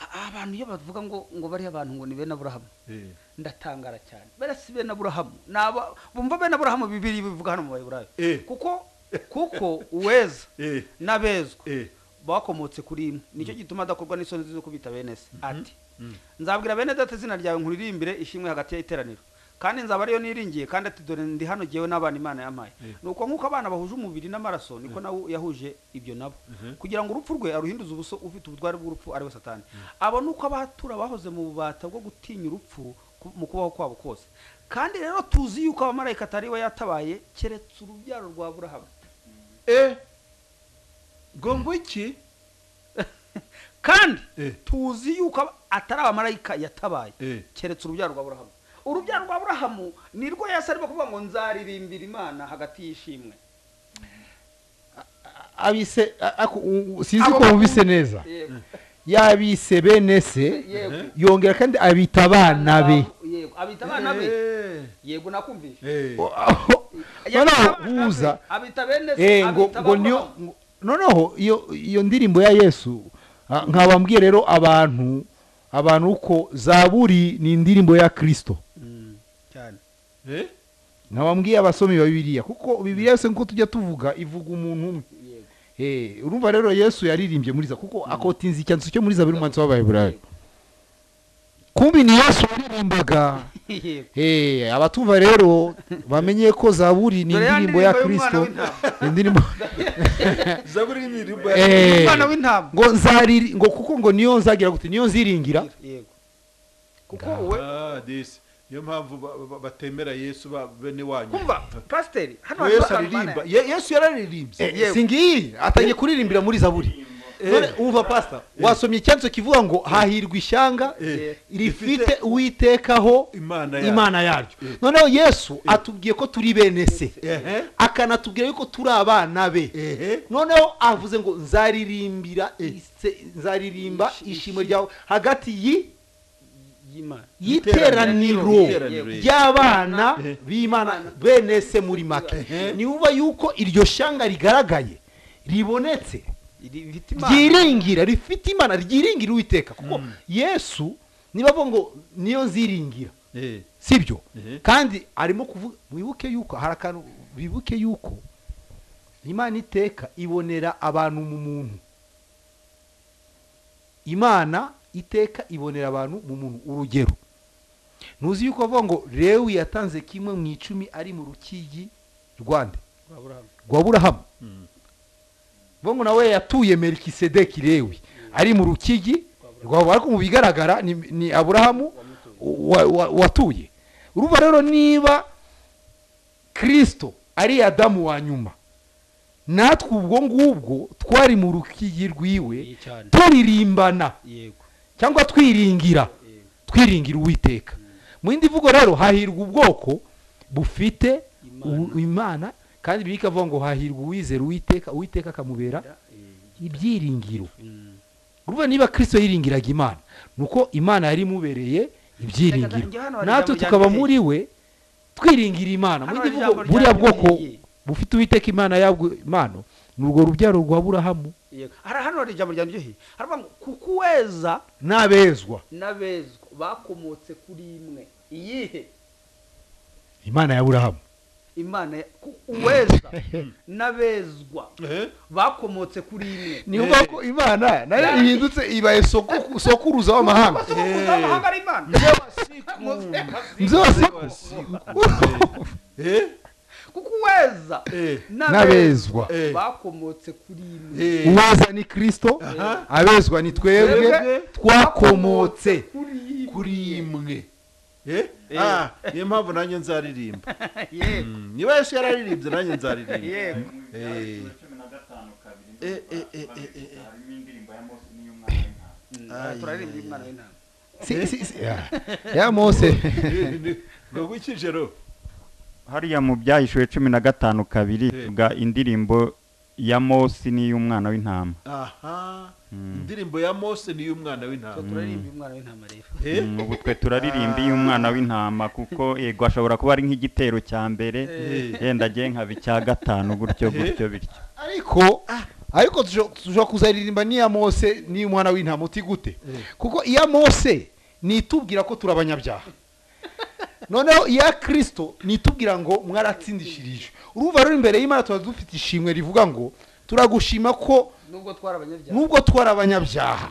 A- abantu iyo bavuga ngo ngo bariya abantu ngo ni bene aburahamu eh ndatangara cyane bariya si bene aburahamu Ni aba- bumva bene aburahamu bibiri bivuga hano mu baheburayo Eh. kuko kuko uweza eh n'abezwa eh bakomotse kuri imwe nicyo gituma adakorwa n'isoni zo kubita bene se ati nzabwira bene data izina ryawe nkuririmbire ishimwe hagati y'iteraniro kandi nzaba ariyo niringiye kandi ati dore ndi hano jyewe n'abana imana yampaye ni uko nk'uko abana bahuje umubiri n'amaraso niko nawe yahuje ibyo nabo kugira ngo urupfu rwe aruhinduze ubuso ufite ubutware bw'urupfu ari we satani abo ni uko abatura bahoze mu bubata bwo gutinya urupfu ku- mu kubaho kwabo kose kandi rero tuzi yuko abamarayika atari we yatabaye keretse urubyaro rwa burahamu eh ngo ngwiki kandi Eh. tuzi yuko aba- atari abamarayika yatabaye Eh. keretse urubyaro rwa burahamu urubyaro rwa burahamu ni rwo yasi arimo kuvuga ngo nzaririmbira imana hagati y'ishimwe abise a- ako- u- u- sinzi ko wumvise neza yabise bene se yego yongera kandi abita abana be yego abita abana be yego nakumvise noneho huza abita bene eh, ngo ngo niyo ngo- noneho iyo iyo ndirimbo ya Yesu ah, nkabambwiye rero abantu abantu uko zaburi ni indirimbo ya Kristo cyane nkabambwiye abasomi ba Bibiliya kuko Bibiliya yose nkuko tujya tuvuga ivuga umuntu umwe yego Eh, urumva rero Yesu yaririmbye muri za kuko akotinza icyanzu cyo muri zaburi umwanditsi w'Abaheburayo kumbi ni Yesu waririmbaga yego Eh, abatumva rero bamenye ko zaburi ni Dore ya indirimbo ya ndirimbo y'umwana Kristo w'intama. indirimbo zaburi y'imirimbo ya Eh, umwana w'intama ngo nzariri ngo kuko ngo niyo nzagira gute niyo nziringira yego kuko wowe Ah, this. niyo mpamvu ba- ba- batemera yesu ba- bene wanyu kumva pasiteri hano Ngo hari yesu abantu aririmba bane Ye- yesu yararirimbye Eh, singiyi atangiye kuririmbira muri zaburi none umva pastor wasomye icyanzu kivuga ngo hahirwa ishyanga Eh. rifite uwitekaho imana yacu. imana yaryo noneho yesu atubwiye ko turi bene se Ehe. akanatubwira yuko turi abana be Ehe. noneho avuze ngo nzaririmbira ise- nzaririmba Ishi- ishimo ryawe hagati yi- y'imana y'iteraniro Iteraniro. ry'abana Ehe. b'imana bene se muri make Ehe. niba yuko iryo shyanga rigaragaye ribonetse Iri- ifite imana ryiringira rifite imana ryiringira uwiteka kuko yesu niba avuga ngo niyo nziringira Eh, sibyo Ehe. kandi arimo kuvuga wibuke yuko hari akantu wibuke yuko imana iteka ibonera abantu mu muntu imana iteka ibonera abantu mu muntu urugero ntuzi yuko bavuga ngo lewi yatanze kimwe mu icumi ari mu rukigi rwanda Aburahamu. rwa burahamu bavuga ngo nawe yatuye merikisedeki lewi ari mu rukigi rwa ariko mu bigaragara ni, ni aburahamu wa- wa- watuye urumva rero niba kirisito ari adamu wa nyuma natwe ubwo ngubwo twari mu rukigi rwiwe Iyi cyane turirimbana yego cyangwa twiringira yego twiringira uwiteka mu yindi mvugo rero hahirwa ubwoko bufite Imana. u- imana kandi bibika avuga ngo hahirwa uwizera uwiteka uwiteka akamubera yego ibyiringiro Mm. urumva niba kirisito yiringiraga imana ni uko imana yari imubereye Reka, njye hano ibyiringiro hari natwe ijambo tukaba ryanditse. muri we twiringira imana Hano muri hari ivuga ijambo buriya bwoko ryanditse. bufite uwiteka imana yabwo imana ni urwo rubyaro rwa burahamu yego Hari- hano hari ijambo ryandyoheye haravuga ngo kuko uweza n'abezwa n'abezwa bakomotse kuri imwe iyihe imana ya burahamu imana ya- ku- uweza n'abezwa eh, bakomotse kuri imwe ni ukuvuga ko imana nayo ihindutse ibaye soko- sokuruza w'amahanga amahanga ari imana mze wasiku eh, kuko uweza eh, n'abezwa eh, bakomotse kuri imwe eh. uweza ni kirisito Aha. abezwa ni twebwe Twebwe. twakomotse kuri imwe kuri imwe Eh? Ah, niyo mpamvu nanjye nzaririmba yego Mm, niba yesu yararirimbye nanjye nzaririmba yego Eh, Eh, eh, eh, eh, eh, eh. Mm, turaririmba imana w'intama Si- si- si- ya- ya mose ngo gukijero hariya mu byahishuwe cumi na gatanu kabiri Eh. bwa indirimbo ya mosi n'iy'umwana w'intama aha Mm. indirimbo ya mose ni iy'umwana So, w'intama turaririmba imwana w'intama rero Eh, Mm, ubu twe turaririmba iy'umwana w'intama kuko yego ashobora kuba ari nk'igitero cya mbere Eh. yenda agiye nkaba icya gatanu gutyo gutyo bityo ariko ariko tushobora kuzaririmba n'iya mose n'iy'umwana w'intama uti gute kuko iya mose nitubwira ko turi abanyabyaha noneho iya kirisito nitubwira ngo mwaratsindishirijwe urumva rero imbere y'imana tuba dufite ishimwe rivuga ngo turagushima ko nubwo twari abanyabyaha nubwo twari abanyabyaha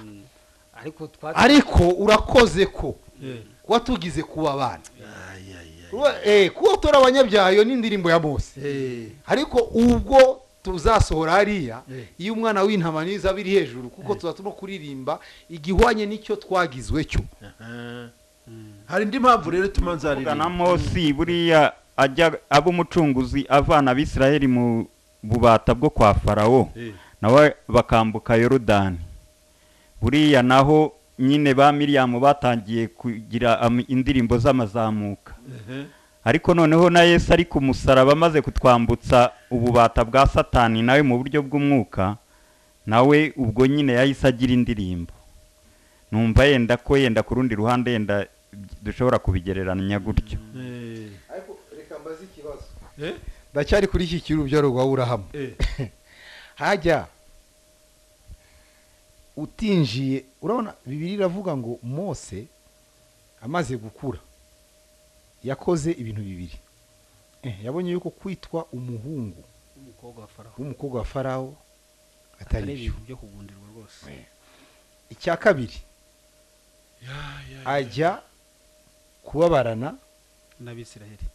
ariko twatsinze. ariko urakoze ko Eh. kuba tugize kuba abana Ay, ay, ay. Urumva, eh, kuba tora abanyabyaha iyo ni indirimbo ya mose Eh, ariko ubwo tuzasohora hariya Eh. iyo umwana w'intama niza biri hejuru kuko tuzatuma kuririmba igihwanye n'icyo twagizwe cyo aha. hari indi mpamvu rero ituma kuvuga na nzaririmba mosi buriya ajya aba umucunguzi avana abisiraheli mu bubata bwo kwa farawo Eh, nawe bakambuka yorodani buriya naho nyine ba miriyamu batangiye kugira am- indirimbo z'amazamuka ehe. ariko noneho na yesu ari ku musaraba amaze kutwambutsa ububata bwa satani nawe mu buryo bw'umwuka nawe ubwo nyine yahise agira indirimbo numva yenda ko yenda ku rundi ruhande yenda dushobora kubigereranya gutyo ariko reka mbaze ikibazo Eh? ndacyari kuri iki kirubyaro rwa burahamu Eh. hajya utinjiye urabona bibiri iravuga ngo mose amaze gukura yakoze ibintu bibiri Eh, yabonye yuko kwitwa umuhungu umukobwa wa faraho w'umukobwa wa farawo atari byo ibintu byo kugundirwa rwose icya kabiri ajya kubabarana n'abisiraheli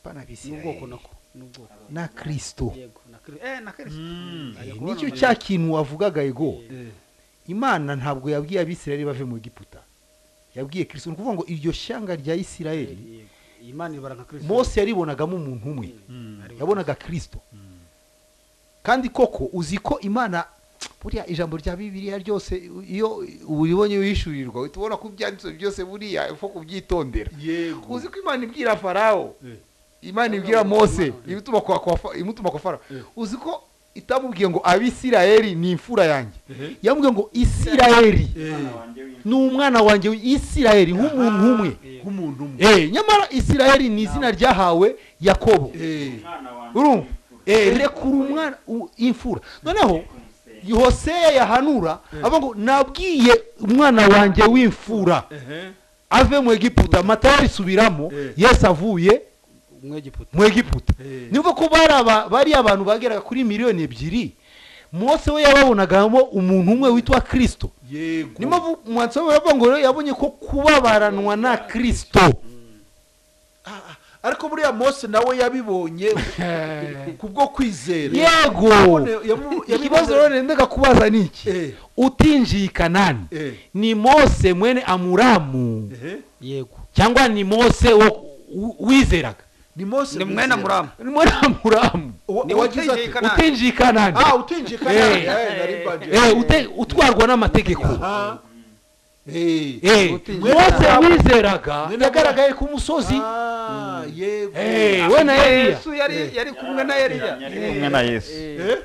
n'ubwoko n'ubwoko nako n'ubwoko na kirisito yego na kri- eh na kristo Ajya kubona nicyo Mariya. cya kintu wavugaga ego Eh, imana ntabwo yabwiye abisirayeli bave mu giputa yabwiye kirisito ni ukuvuga ngo iryo shyanga rya isirayeli yego. iyi mana ibara nka kristo mose yaribonagamo umuntu umwe Ariwe yabonaga kirisito kandi koko uzi ko imana buriya ijambo rya bibiriya ryose iyo uribonye wishyurirwa uhita ubona ko byanditswe byose buriya upfa kubyitondera yego uzi ko imana ibwira farawo Eh. imana ibwira mose Imana. imutuma kwa- kwa Fa- imutuma kwa farawo Eh. uzi ko itamubwiye ngo abisirayeli ni imfura yanjye Ehe. yamubwiye ngo isirayeli Eh, ni umwana wanjye isirayeli nk'umuntu umwe Yego. nk'umuntu umwe Eh, nyamara isirayeli ni izina ryahawe yakobo Eh, urumva Eh, rekura umwana u- imfura noneho hoseya yahanura avuga ngo nabwiye umwana wanjye w'imfura ehe. ave mu egiputa matayo arisubiramo Eh. yesu avuye umwegiputa mu egiputa Eh. niba ko bari aba- bari abantu bageraga kuri miliyoni ebyiri mose we yababonagamo umuntu umwe witwa kirisito yego niyo mpamvu umwanditsi w'aburavuga ngo rero yabonye ko kubabaranwa na kirisito Ah, ah, ariko buriya mose nawe yabibonye kubwo kwizera yego Yabone- yamu- ikibazo rero nendaga kubaza ni iki Eh. utinjiye i kanani Eh. ni mose mwene amuramu Ehe. yego cyangwa ni mose wo- w- wizeraga ni mose ni mwene wizera. muramu ni mwene amuramu Uwa- Ni uwagize watinjiye ati- Kanani. utinjiye i kanani ah utinjiye kanani Eh. Eh, nari mbaje. Eh, ute- utwarwa n'amategeko Aha. Eh. Eh, Utinjiye mose Kanani. wizeraga Mwene yagaragaye ku musozi Ah, yego Eh, we na eliya yesu yari yari kumwe na Yari eliya kumwe na yesu Eh,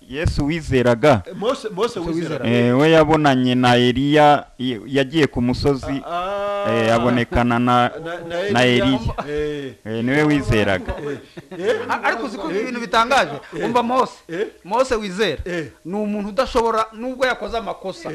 yesu wizeraga mose mose wizera Eh, we yabonanye na eliya y- yagiye ku musozi Ah. eh, abonekana na Na- na Eliya. Eh. eh, niwe wizeraga Eh. A- ariko uzi ko ibintu bitangaje umva mose Eh. mose wizera Eh. ni umuntu udashobora nubwo yakoze amakosa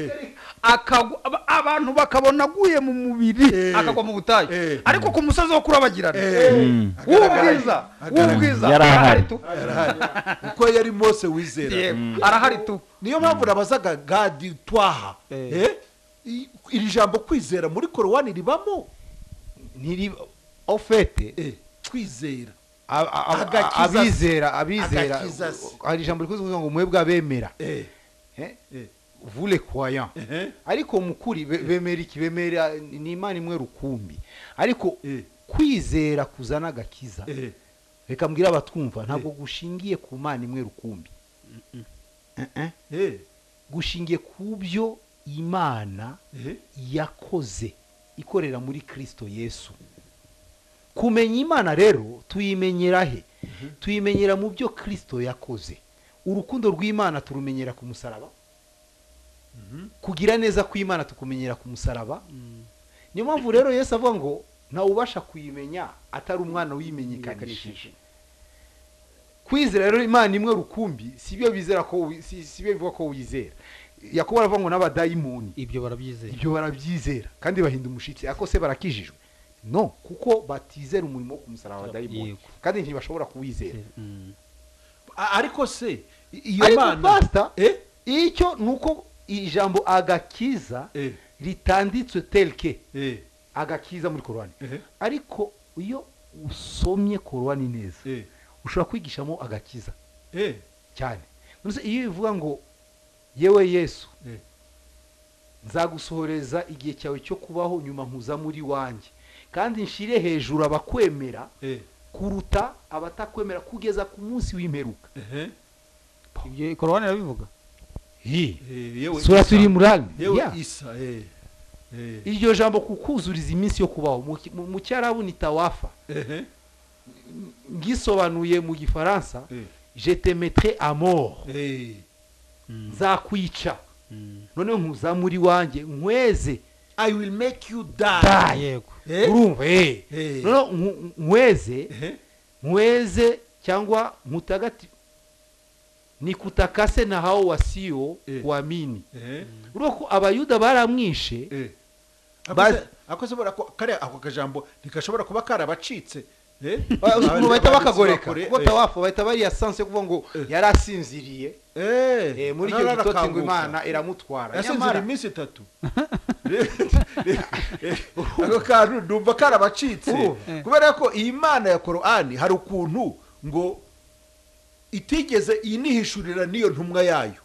akagwa aba- abantu bakabona aguye mu mubiri Eh. akagwa mu butayu Eh. ariko ku musozi wo kurabagirana Eh. Mm. w'ubwiza w'ubwiza Yari ahari. tu Arahari. kuko yari mose wizera Yego, arahari tu niyo mpamvu nabazaga gadi twaha Eh. Eh, i- iri jambo kwizera muri korowani ribamo ntiri ofete Eh, kwizera A- a- a- Agakiza- abizera abizera agakiza se. hari ijambo rikoze kuvuga ngo mwebwe abemera Eh, Eh? eh, vule kwaya ehe, ariko mu kuri be- bemera iki bemera ni imana imwe rukumbi ariko Eh. kwizera kuzana agakiza eh, reka mbwire abatwumva ntabwo gushingiye ku mana imwe rukumbi Eh, eh. eh, gushingiye ku byo imana eh, yakoze ikorera muri kirisito yesu kumenya imana rero tuyimenyera he tuyimenyera mu byo kirisito yakoze urukundo rw'imana turumenyera ku musaraba kugira neza kw'imana tukumenyera ku musaraba niyo mpamvu rero yesu avuga ngo ntawubasha kuyimenya atari umwana wiyimenyekanishije kwizera rero imana imwe rukumbi si byo bizera ko wi- si si byo bivuga ko wizera yakuba aravuga ngo n'abadayimoni ibyo barabyizeye ibyo barabyizera kandi bahinda umushyitsi ako se barakijijwe no kuko batizera umurimo wo kumusaraba abadayimoni Yego. kandi ntibashobora kuwizera Mm. A- ariko se i- iyo ariko mana pasita Eh, icyo ni uko ijambo agakiza eh, ritanditswe telke eh, agakiza muri korowani ehe, ariko iyo usomye korowani neza eh, ushobora kwigishamo agakiza eh, cyane Nonese iyo bivuga ngo yewe yesu eh, nzagusohoreza igihe cyawe cyo kubaho nyuma nkuza muri wanjye kandi nshire hejuru abakwemera eh, kuruta abatakwemera kugeza ku munsi w'imperuka ehe, ibyo korowani irabivuga eh, yewe sura Isa. turi murani yewe Yeah. isa eh, eh, iryo jambo kukuzuriza iminsi yo kubaho mu ki- mu- mu cyarabu ni tawafa ehe, ngisobanuye mu gifaransa eh, je te metre a mort eh, nzakwica noneho nkuza muri wanjye nkweze i will make you die da yego Eh? urumva eh Eh. noneho nku- nkweze Eh? nkweze cyangwa nkutagati nikutakase na hao wasio Eh. kuamini Eh? urumva ko abayuda baramwishe Eh. Baz- ako ashobora ku- kariya ako kajambo ntigashobora kuba karabacitse eh? ukuntu bahita bakagoreka Bakore- kubota wafu bahita bariya sanse yo kuvuga ngo yari asinziriye eh. Eh, muri None icyo gitotsi ngo arakanguka. imana iramutwara yasinzira nyamara iminsi itatu ako kantu ndumva karabacitse Urumva. kubera ko iyi mana ya korani hari ukuntu ngo itigeze inihishurira n'iyo ntumwa yayo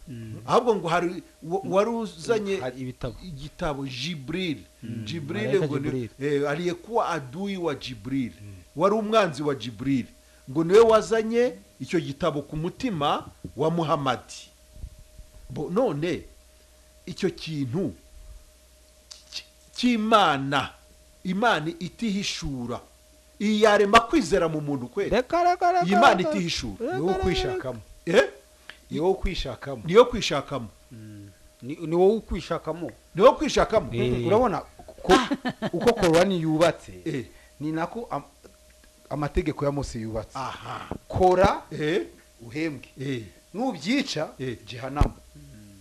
ahubwo ngo hari wa- wari uzanye Hari ibitabo igitabo jibril jibril Malaika ngo ni Jibril. eh, aliyekuwa adui wa jibril wari umwanzi wa jibril ngo niwe wazanye icyo gitabo ku mutima wa muhamadi bo none icyo kintu cy- cy'imana imana itihishura iyi yarema kwizera mu muntu kwera reka reka reka iyi imana reka. itihishura ni wo kwishakamo eh? ni wo kwishakamo niyo kwishakamo ni ni wowe ukwishakamo niyo kwishakamo Eh. urabona ko uko korani yubatse Eh. ni nako am- amategeko ya mose yubatse aha kora eh? uhembwe Eh. nubyica Eh. jihanamu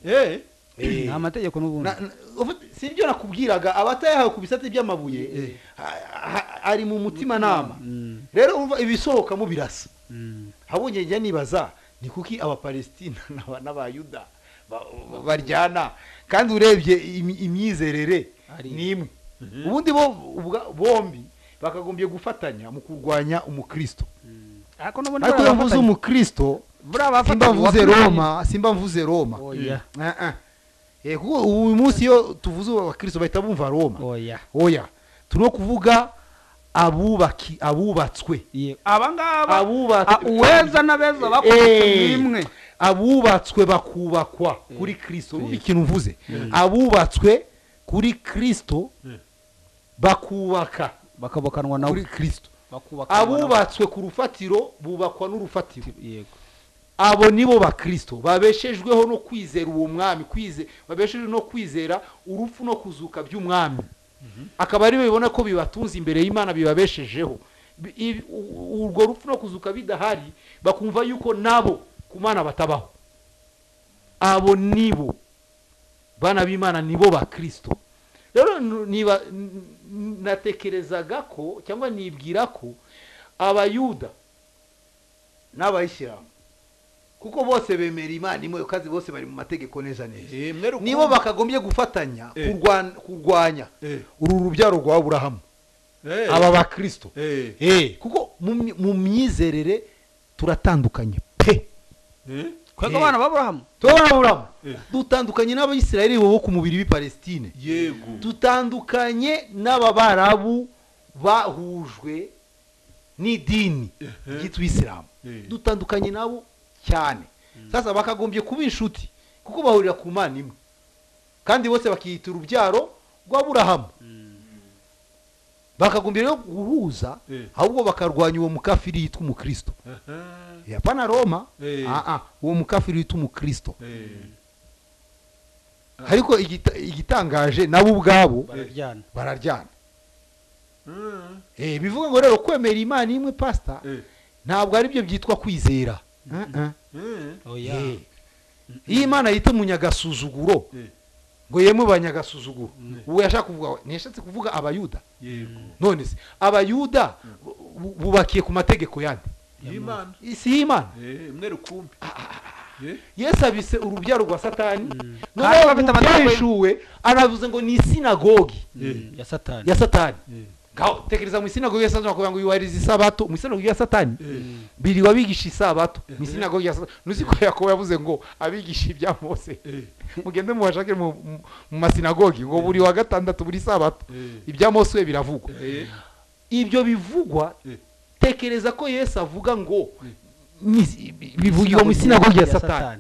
Eh. ni amategeko n'ubundi Na- na- ubu- si ibyo nakubwiraga abatayahawe ku bisate by'amabuye ha- ha- ari mu mutima nama Mm, rero umva ibisohokamo birasa mm. habonye njya nibaza ni kuki abapalestina n'aba- n'abayuda ba- ba- baryana kandi urebye imi- imyizerere Ari- ni imwe ubundi bo ubwa- bombi bakagombye gufatanya mu kurwanya umukristo ariko n'ubundi ariko iyo mvuze umukristo buriya bafatanye simba mvuze uwafatanye. roma simba mvuze roma oya Ah, ah. Eh, kuko uyu munsi iyo tuvuze abakristo bahita bumva roma oya oya turimo kuvuga abubaki abubatswe Ye- aba ngaba a- abubatswe uweza n'abeza Eh. bakubise imwe abubatswe bakubakwa kuri kristo urumva ikintu mvuze abubatswe kuri kristo bakubaka bakabakanwa nawe kuri kristo bakubakanwa abubatswe ku rufatiro bubakwa n'urufatiro nawe. yego abo nibo bakristo babeshejweho no kwizera uwo mwami kwize babeshejwe no kwizera urupfu no kuzuka by'umwami akaba aribo bibona ko bibatunze imbere y'imana bibabeshejeho Bi- ibi- u- urwo rupfu no kuzuka bidahari bakumva yuko nabo ku mana batabaho abo nibo bana b'imana nibo bakristo rero nu- niba n- n- natekerezaga ko cyangwa nibwira ko abayuda n'abayishyirahamwe kuko bose bemera imana imwe kandi bose bari mu mategeko neza neza Eh, mwe rukumbi. nibo bakagombye gufatanya Eh. kurwan- kurwanya Eh. uru rubyaro rwa aburahamu Eh. aba bakristo Eh. Eh, kuko mu myi- mu myizerere turatandukanye pe Eh. kwega abana b'aburahamu turabona aburahamu Eh. dutandukanye n'abayisirayeli bo ku mubiri w'i palestine yego dutandukanye n'ababarabu bahujwe n'idini ryitwa isilamu Eh. dutandukanye nabo cyane sasa bakagombye kuba inshuti kuko bahurira ku mana imwe kandi bose bakiyita urubyaro rw'aburahamu bakagombye rero guhuza Eh. ahubwo bakarwanya uwo mukafiri yitwa umukristo Aha. yapana roma Eh. Ah, ah, uwo mukafiri witwa umukristo Eh. ariko igita- igitangaje nabo ubwabo bararyana bararyana Ah. Eh, bivuga ngo rero kwemera imana imwe pasita Eh. ntabwo aribyo byitwa kwizera Eh. oya Eh. iyo imana yita umunyagasuzuguro Eh. ngo yemwe banyagasuzuguro uwo yashaka kuvuga ntiyashatse kuvuga abayuda yego none se abayuda bu- bu- bubakiye ku mategeko yandi y'imana si y'imana Eh, mwe rukumbi Eh. yesu abise urubyaro rwa satani Kandi noneho bafite amategeko- ubyeshuwe aravuze ngo ni isinagogi Eh. ya satani ya satani Eh. ngaho tekereza mu isinagogi ya satani bakavuga ngo yubahiriza isabato mu isinagogi ya satani biriwe abigisha isabato mu isinagogi ya satani nuzi ko yakobo yavuze ngo abigisha ibya mose Eh. mugende mubashake mu mu- mu masinagogi ngo buri wa gatandatu buri sabato Eh. ibya mose we biravugwa Eh. ibyo bivugwa Eh. tekereza ko yesu avuga ngo Eh. ni- bi- bivugirwa mu isinagogi ya satani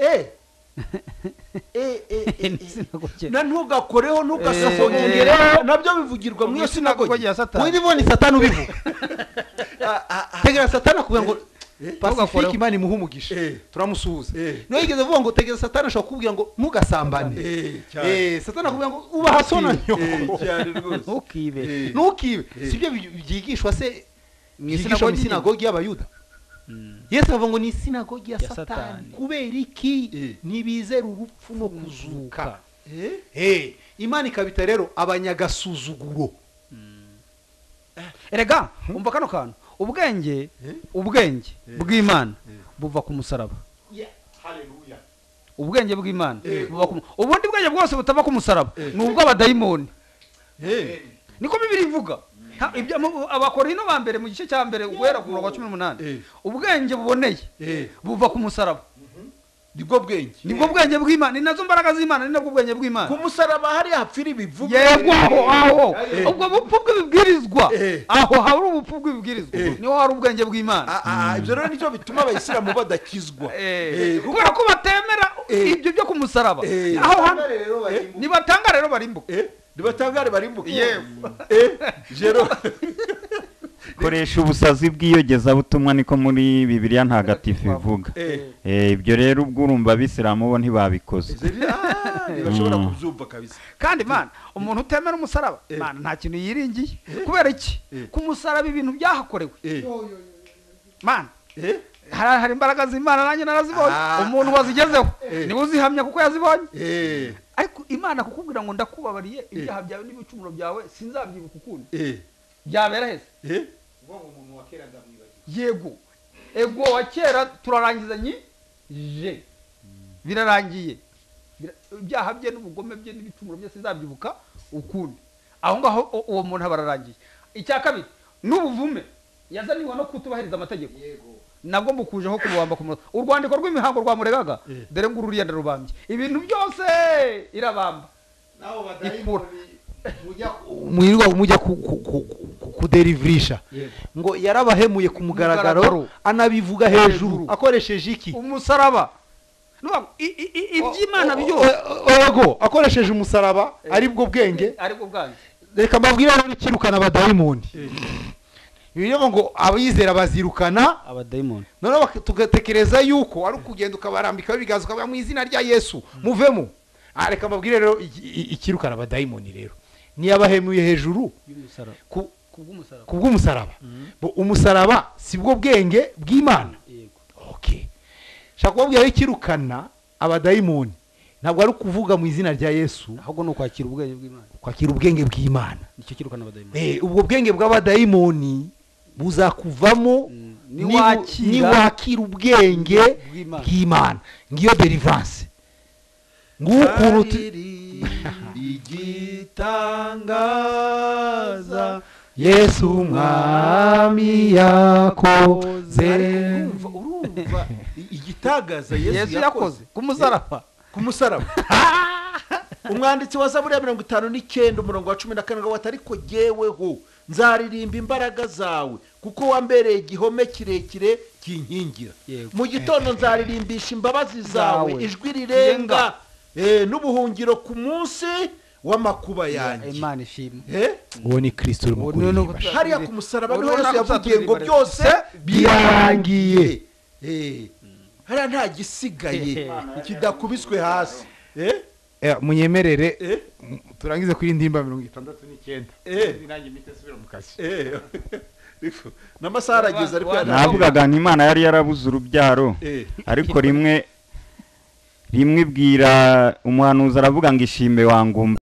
Eh. Eh, eh, eh, eh. na ntugakoreho Eh. ntugasasongereho nabyo bivugirwa mu iyo sinagogi ya satani wenda ibona satani ubivuga tekereza satani akubwira ngo pacifique imana imuha umugisha Eh. turamusuhuza Eh. niyo yigeze avuga ngo tegeza satani ashobora kukubwira ngo ntugasambane Eh, cyane. Eh, satani akubwira ngo ubaha so na nyo Eh, cyane rwose ntukibe Eh. ntukibe sibyo byigishwa se Mu byigishwa mu isinagogi nyine. isinagogi y'abayuda Mm. yesu avuga ngo ni isinagogi ya Ya satani Satani. kubera iki Eh. ntibizera urupfu no kuzuka Eh, Eh, imana ikabita rero abanyagasuzuguro erega umva kano kantu ubwenge ubwenge bw'imana buva ku musaraba ubwenge bw'imana buva ku mu- ubundi bwenge bwose butava ku musaraba ni ubw'abadayimoni eh, niko bibiri ivuga Ha, ibyo mu- abakorino ba mbere mu gice cya mbere guhera ku murongo wa cumi n'umunani Eh. ubwenge buboneye Eh. buva ku musaraba nibwo bwenge nibwo bwenge bw'imana ni nazo mbaraga z'imana ni nabwo bwenge bw'imana ku musaraba hari hapfira ibivuga yego aho aho Eh. ubwo bupfu bw'ibibwirizwa Eh. aho hari ubupfu bw'ibibwirizwa Eh. niho hari ubwenge bw'imana Ah, ah, ibyo rero nicyo bituma abayisilamu badakizwa Eh, Eh, kuko- kubera ko batemera Eh. ibyo byo ku musaraba Eh. aho hantu nibatanga rero barimbuka Eh, nibatangare barimbuke Yewe. Eh, jero koresha ubusazi bw'iyogezabutumwa niko muri bibiliya ntagatifu ivuga Eh, Eh, ibyo rero ubwo urumva abisilamu bo ntibabikoze jeri- ah, ntibashobora Mm. kubyumva kabisa kandi mana umuntu utemera umusaraba Eh. mana nta kintu yiringiye kubera iki Eh. ku musaraba ibintu byahakorewe Eh, mana eh, hari hari imbaraga z'imana nanjye narazibonye Ah. umuntu wazigezeho Eh. niwe uzihamya kuko yazibonye eh, ariko imana kukubwira ngo ndakubabariye ibyaha byawe n'ibicumuro byawe sinzabyibuka ukundi eh, byabera heza eh, yego ego wa kera turarangizanye je birarangiye Bira- ibyaha bye n'ubugome bye n'ibicumuro bye sinzabyibuka ukundi aho ngaho u- uwo muntu aba ararangiye icya kabiri n'ubuvume yazaniwe no kutubahiriza amategeko nabwo mbukujeho kububamba ku munota urwandiko rw'imihango rwamuregaga Eh. dore ngo ururiya rubambye ibintu byose irabamba ikura mwirirwa mujya ku- ku- ku- ku- kuderivirisha ngo yarabahemuye ku mugaragaro Mugaragaro. anabivuga hejuru Hejuru. akoresheje iki umusaraba Nuvuga ngo i- i- i- iby'imana byose yego akoresheje umusaraba ari bwo bwenge aribwo bwanjye reka mbabwire rero ikirukana abadayimoni bivuga ngo abizera bazirukana abadayimoni noneho bak- tugatekereza yuko ari ukugenda ukabarambika ibiganza ukavuga mu izina rya yesu muvemo Ah, reka mbabwire rero iki- i- ikirukana abadayimoni rero niyabahemuye hejuru y'umusaraba ku kubw'umusaraba ku bw'umusaraba Bo umusaraba si bwo bwenge bw'imana yego okay shaka kubabwira ikirukana abadayimoni ntabwo ari ukuvuga mu izina rya yesu ahubwo ni ukwakira ubwenge bw'imana kwakira ubwenge bw'imana nicyo kirukana abadayimoni Eh, ubwo bwenge bw'abadayimoni buzakuvamo Mm, nibu- niwakira- niwakira ubwenge Bw'Imana. bw'imana ngiyo deliverance ngukuntu uti- Kariri igitangaza yesu umwami yakoze Urumva- urumva i- igitagaza yesu yesu yakoze yakoze ku musaraba ku musaraba umwanditsi wa zaburi ya mirongo itanu n'icyenda umurongo wa cumi na karindwi ngo atari ko jyeweho nzaririmba imbaraga zawe kuko wambereye igihome kirekire kinkingira Yego. mu gitondo nzaririmbisha imbabazi zawe Zawe. ijwi rirenga eh, n'ubuhungiro ku munsi w'amakuba yanjye imana ishimwe Eh? uwo ni kristo urimo Uwo ni- ni- kuririmba hariya ku musaraba niho Urabona yesu ko yavugiye ngo uzaturirimba byose byarangiye. Eh, hariya nta gisigaye kidakubiswe hasi Eh, Eh, munyemerere eh, m- turangize kuri ndimba mirongo itandatu n'icyenda eh, nanjye mpite nsubira mu kazi eh. Ariko, n'amasaha arageze ariko Wa- wa- yari- navugaga nti imana yari yarabuze urubyaro Eh, ariko rimwe rimwe ibwira umuhanuzi aravuga ngo ishime wangumba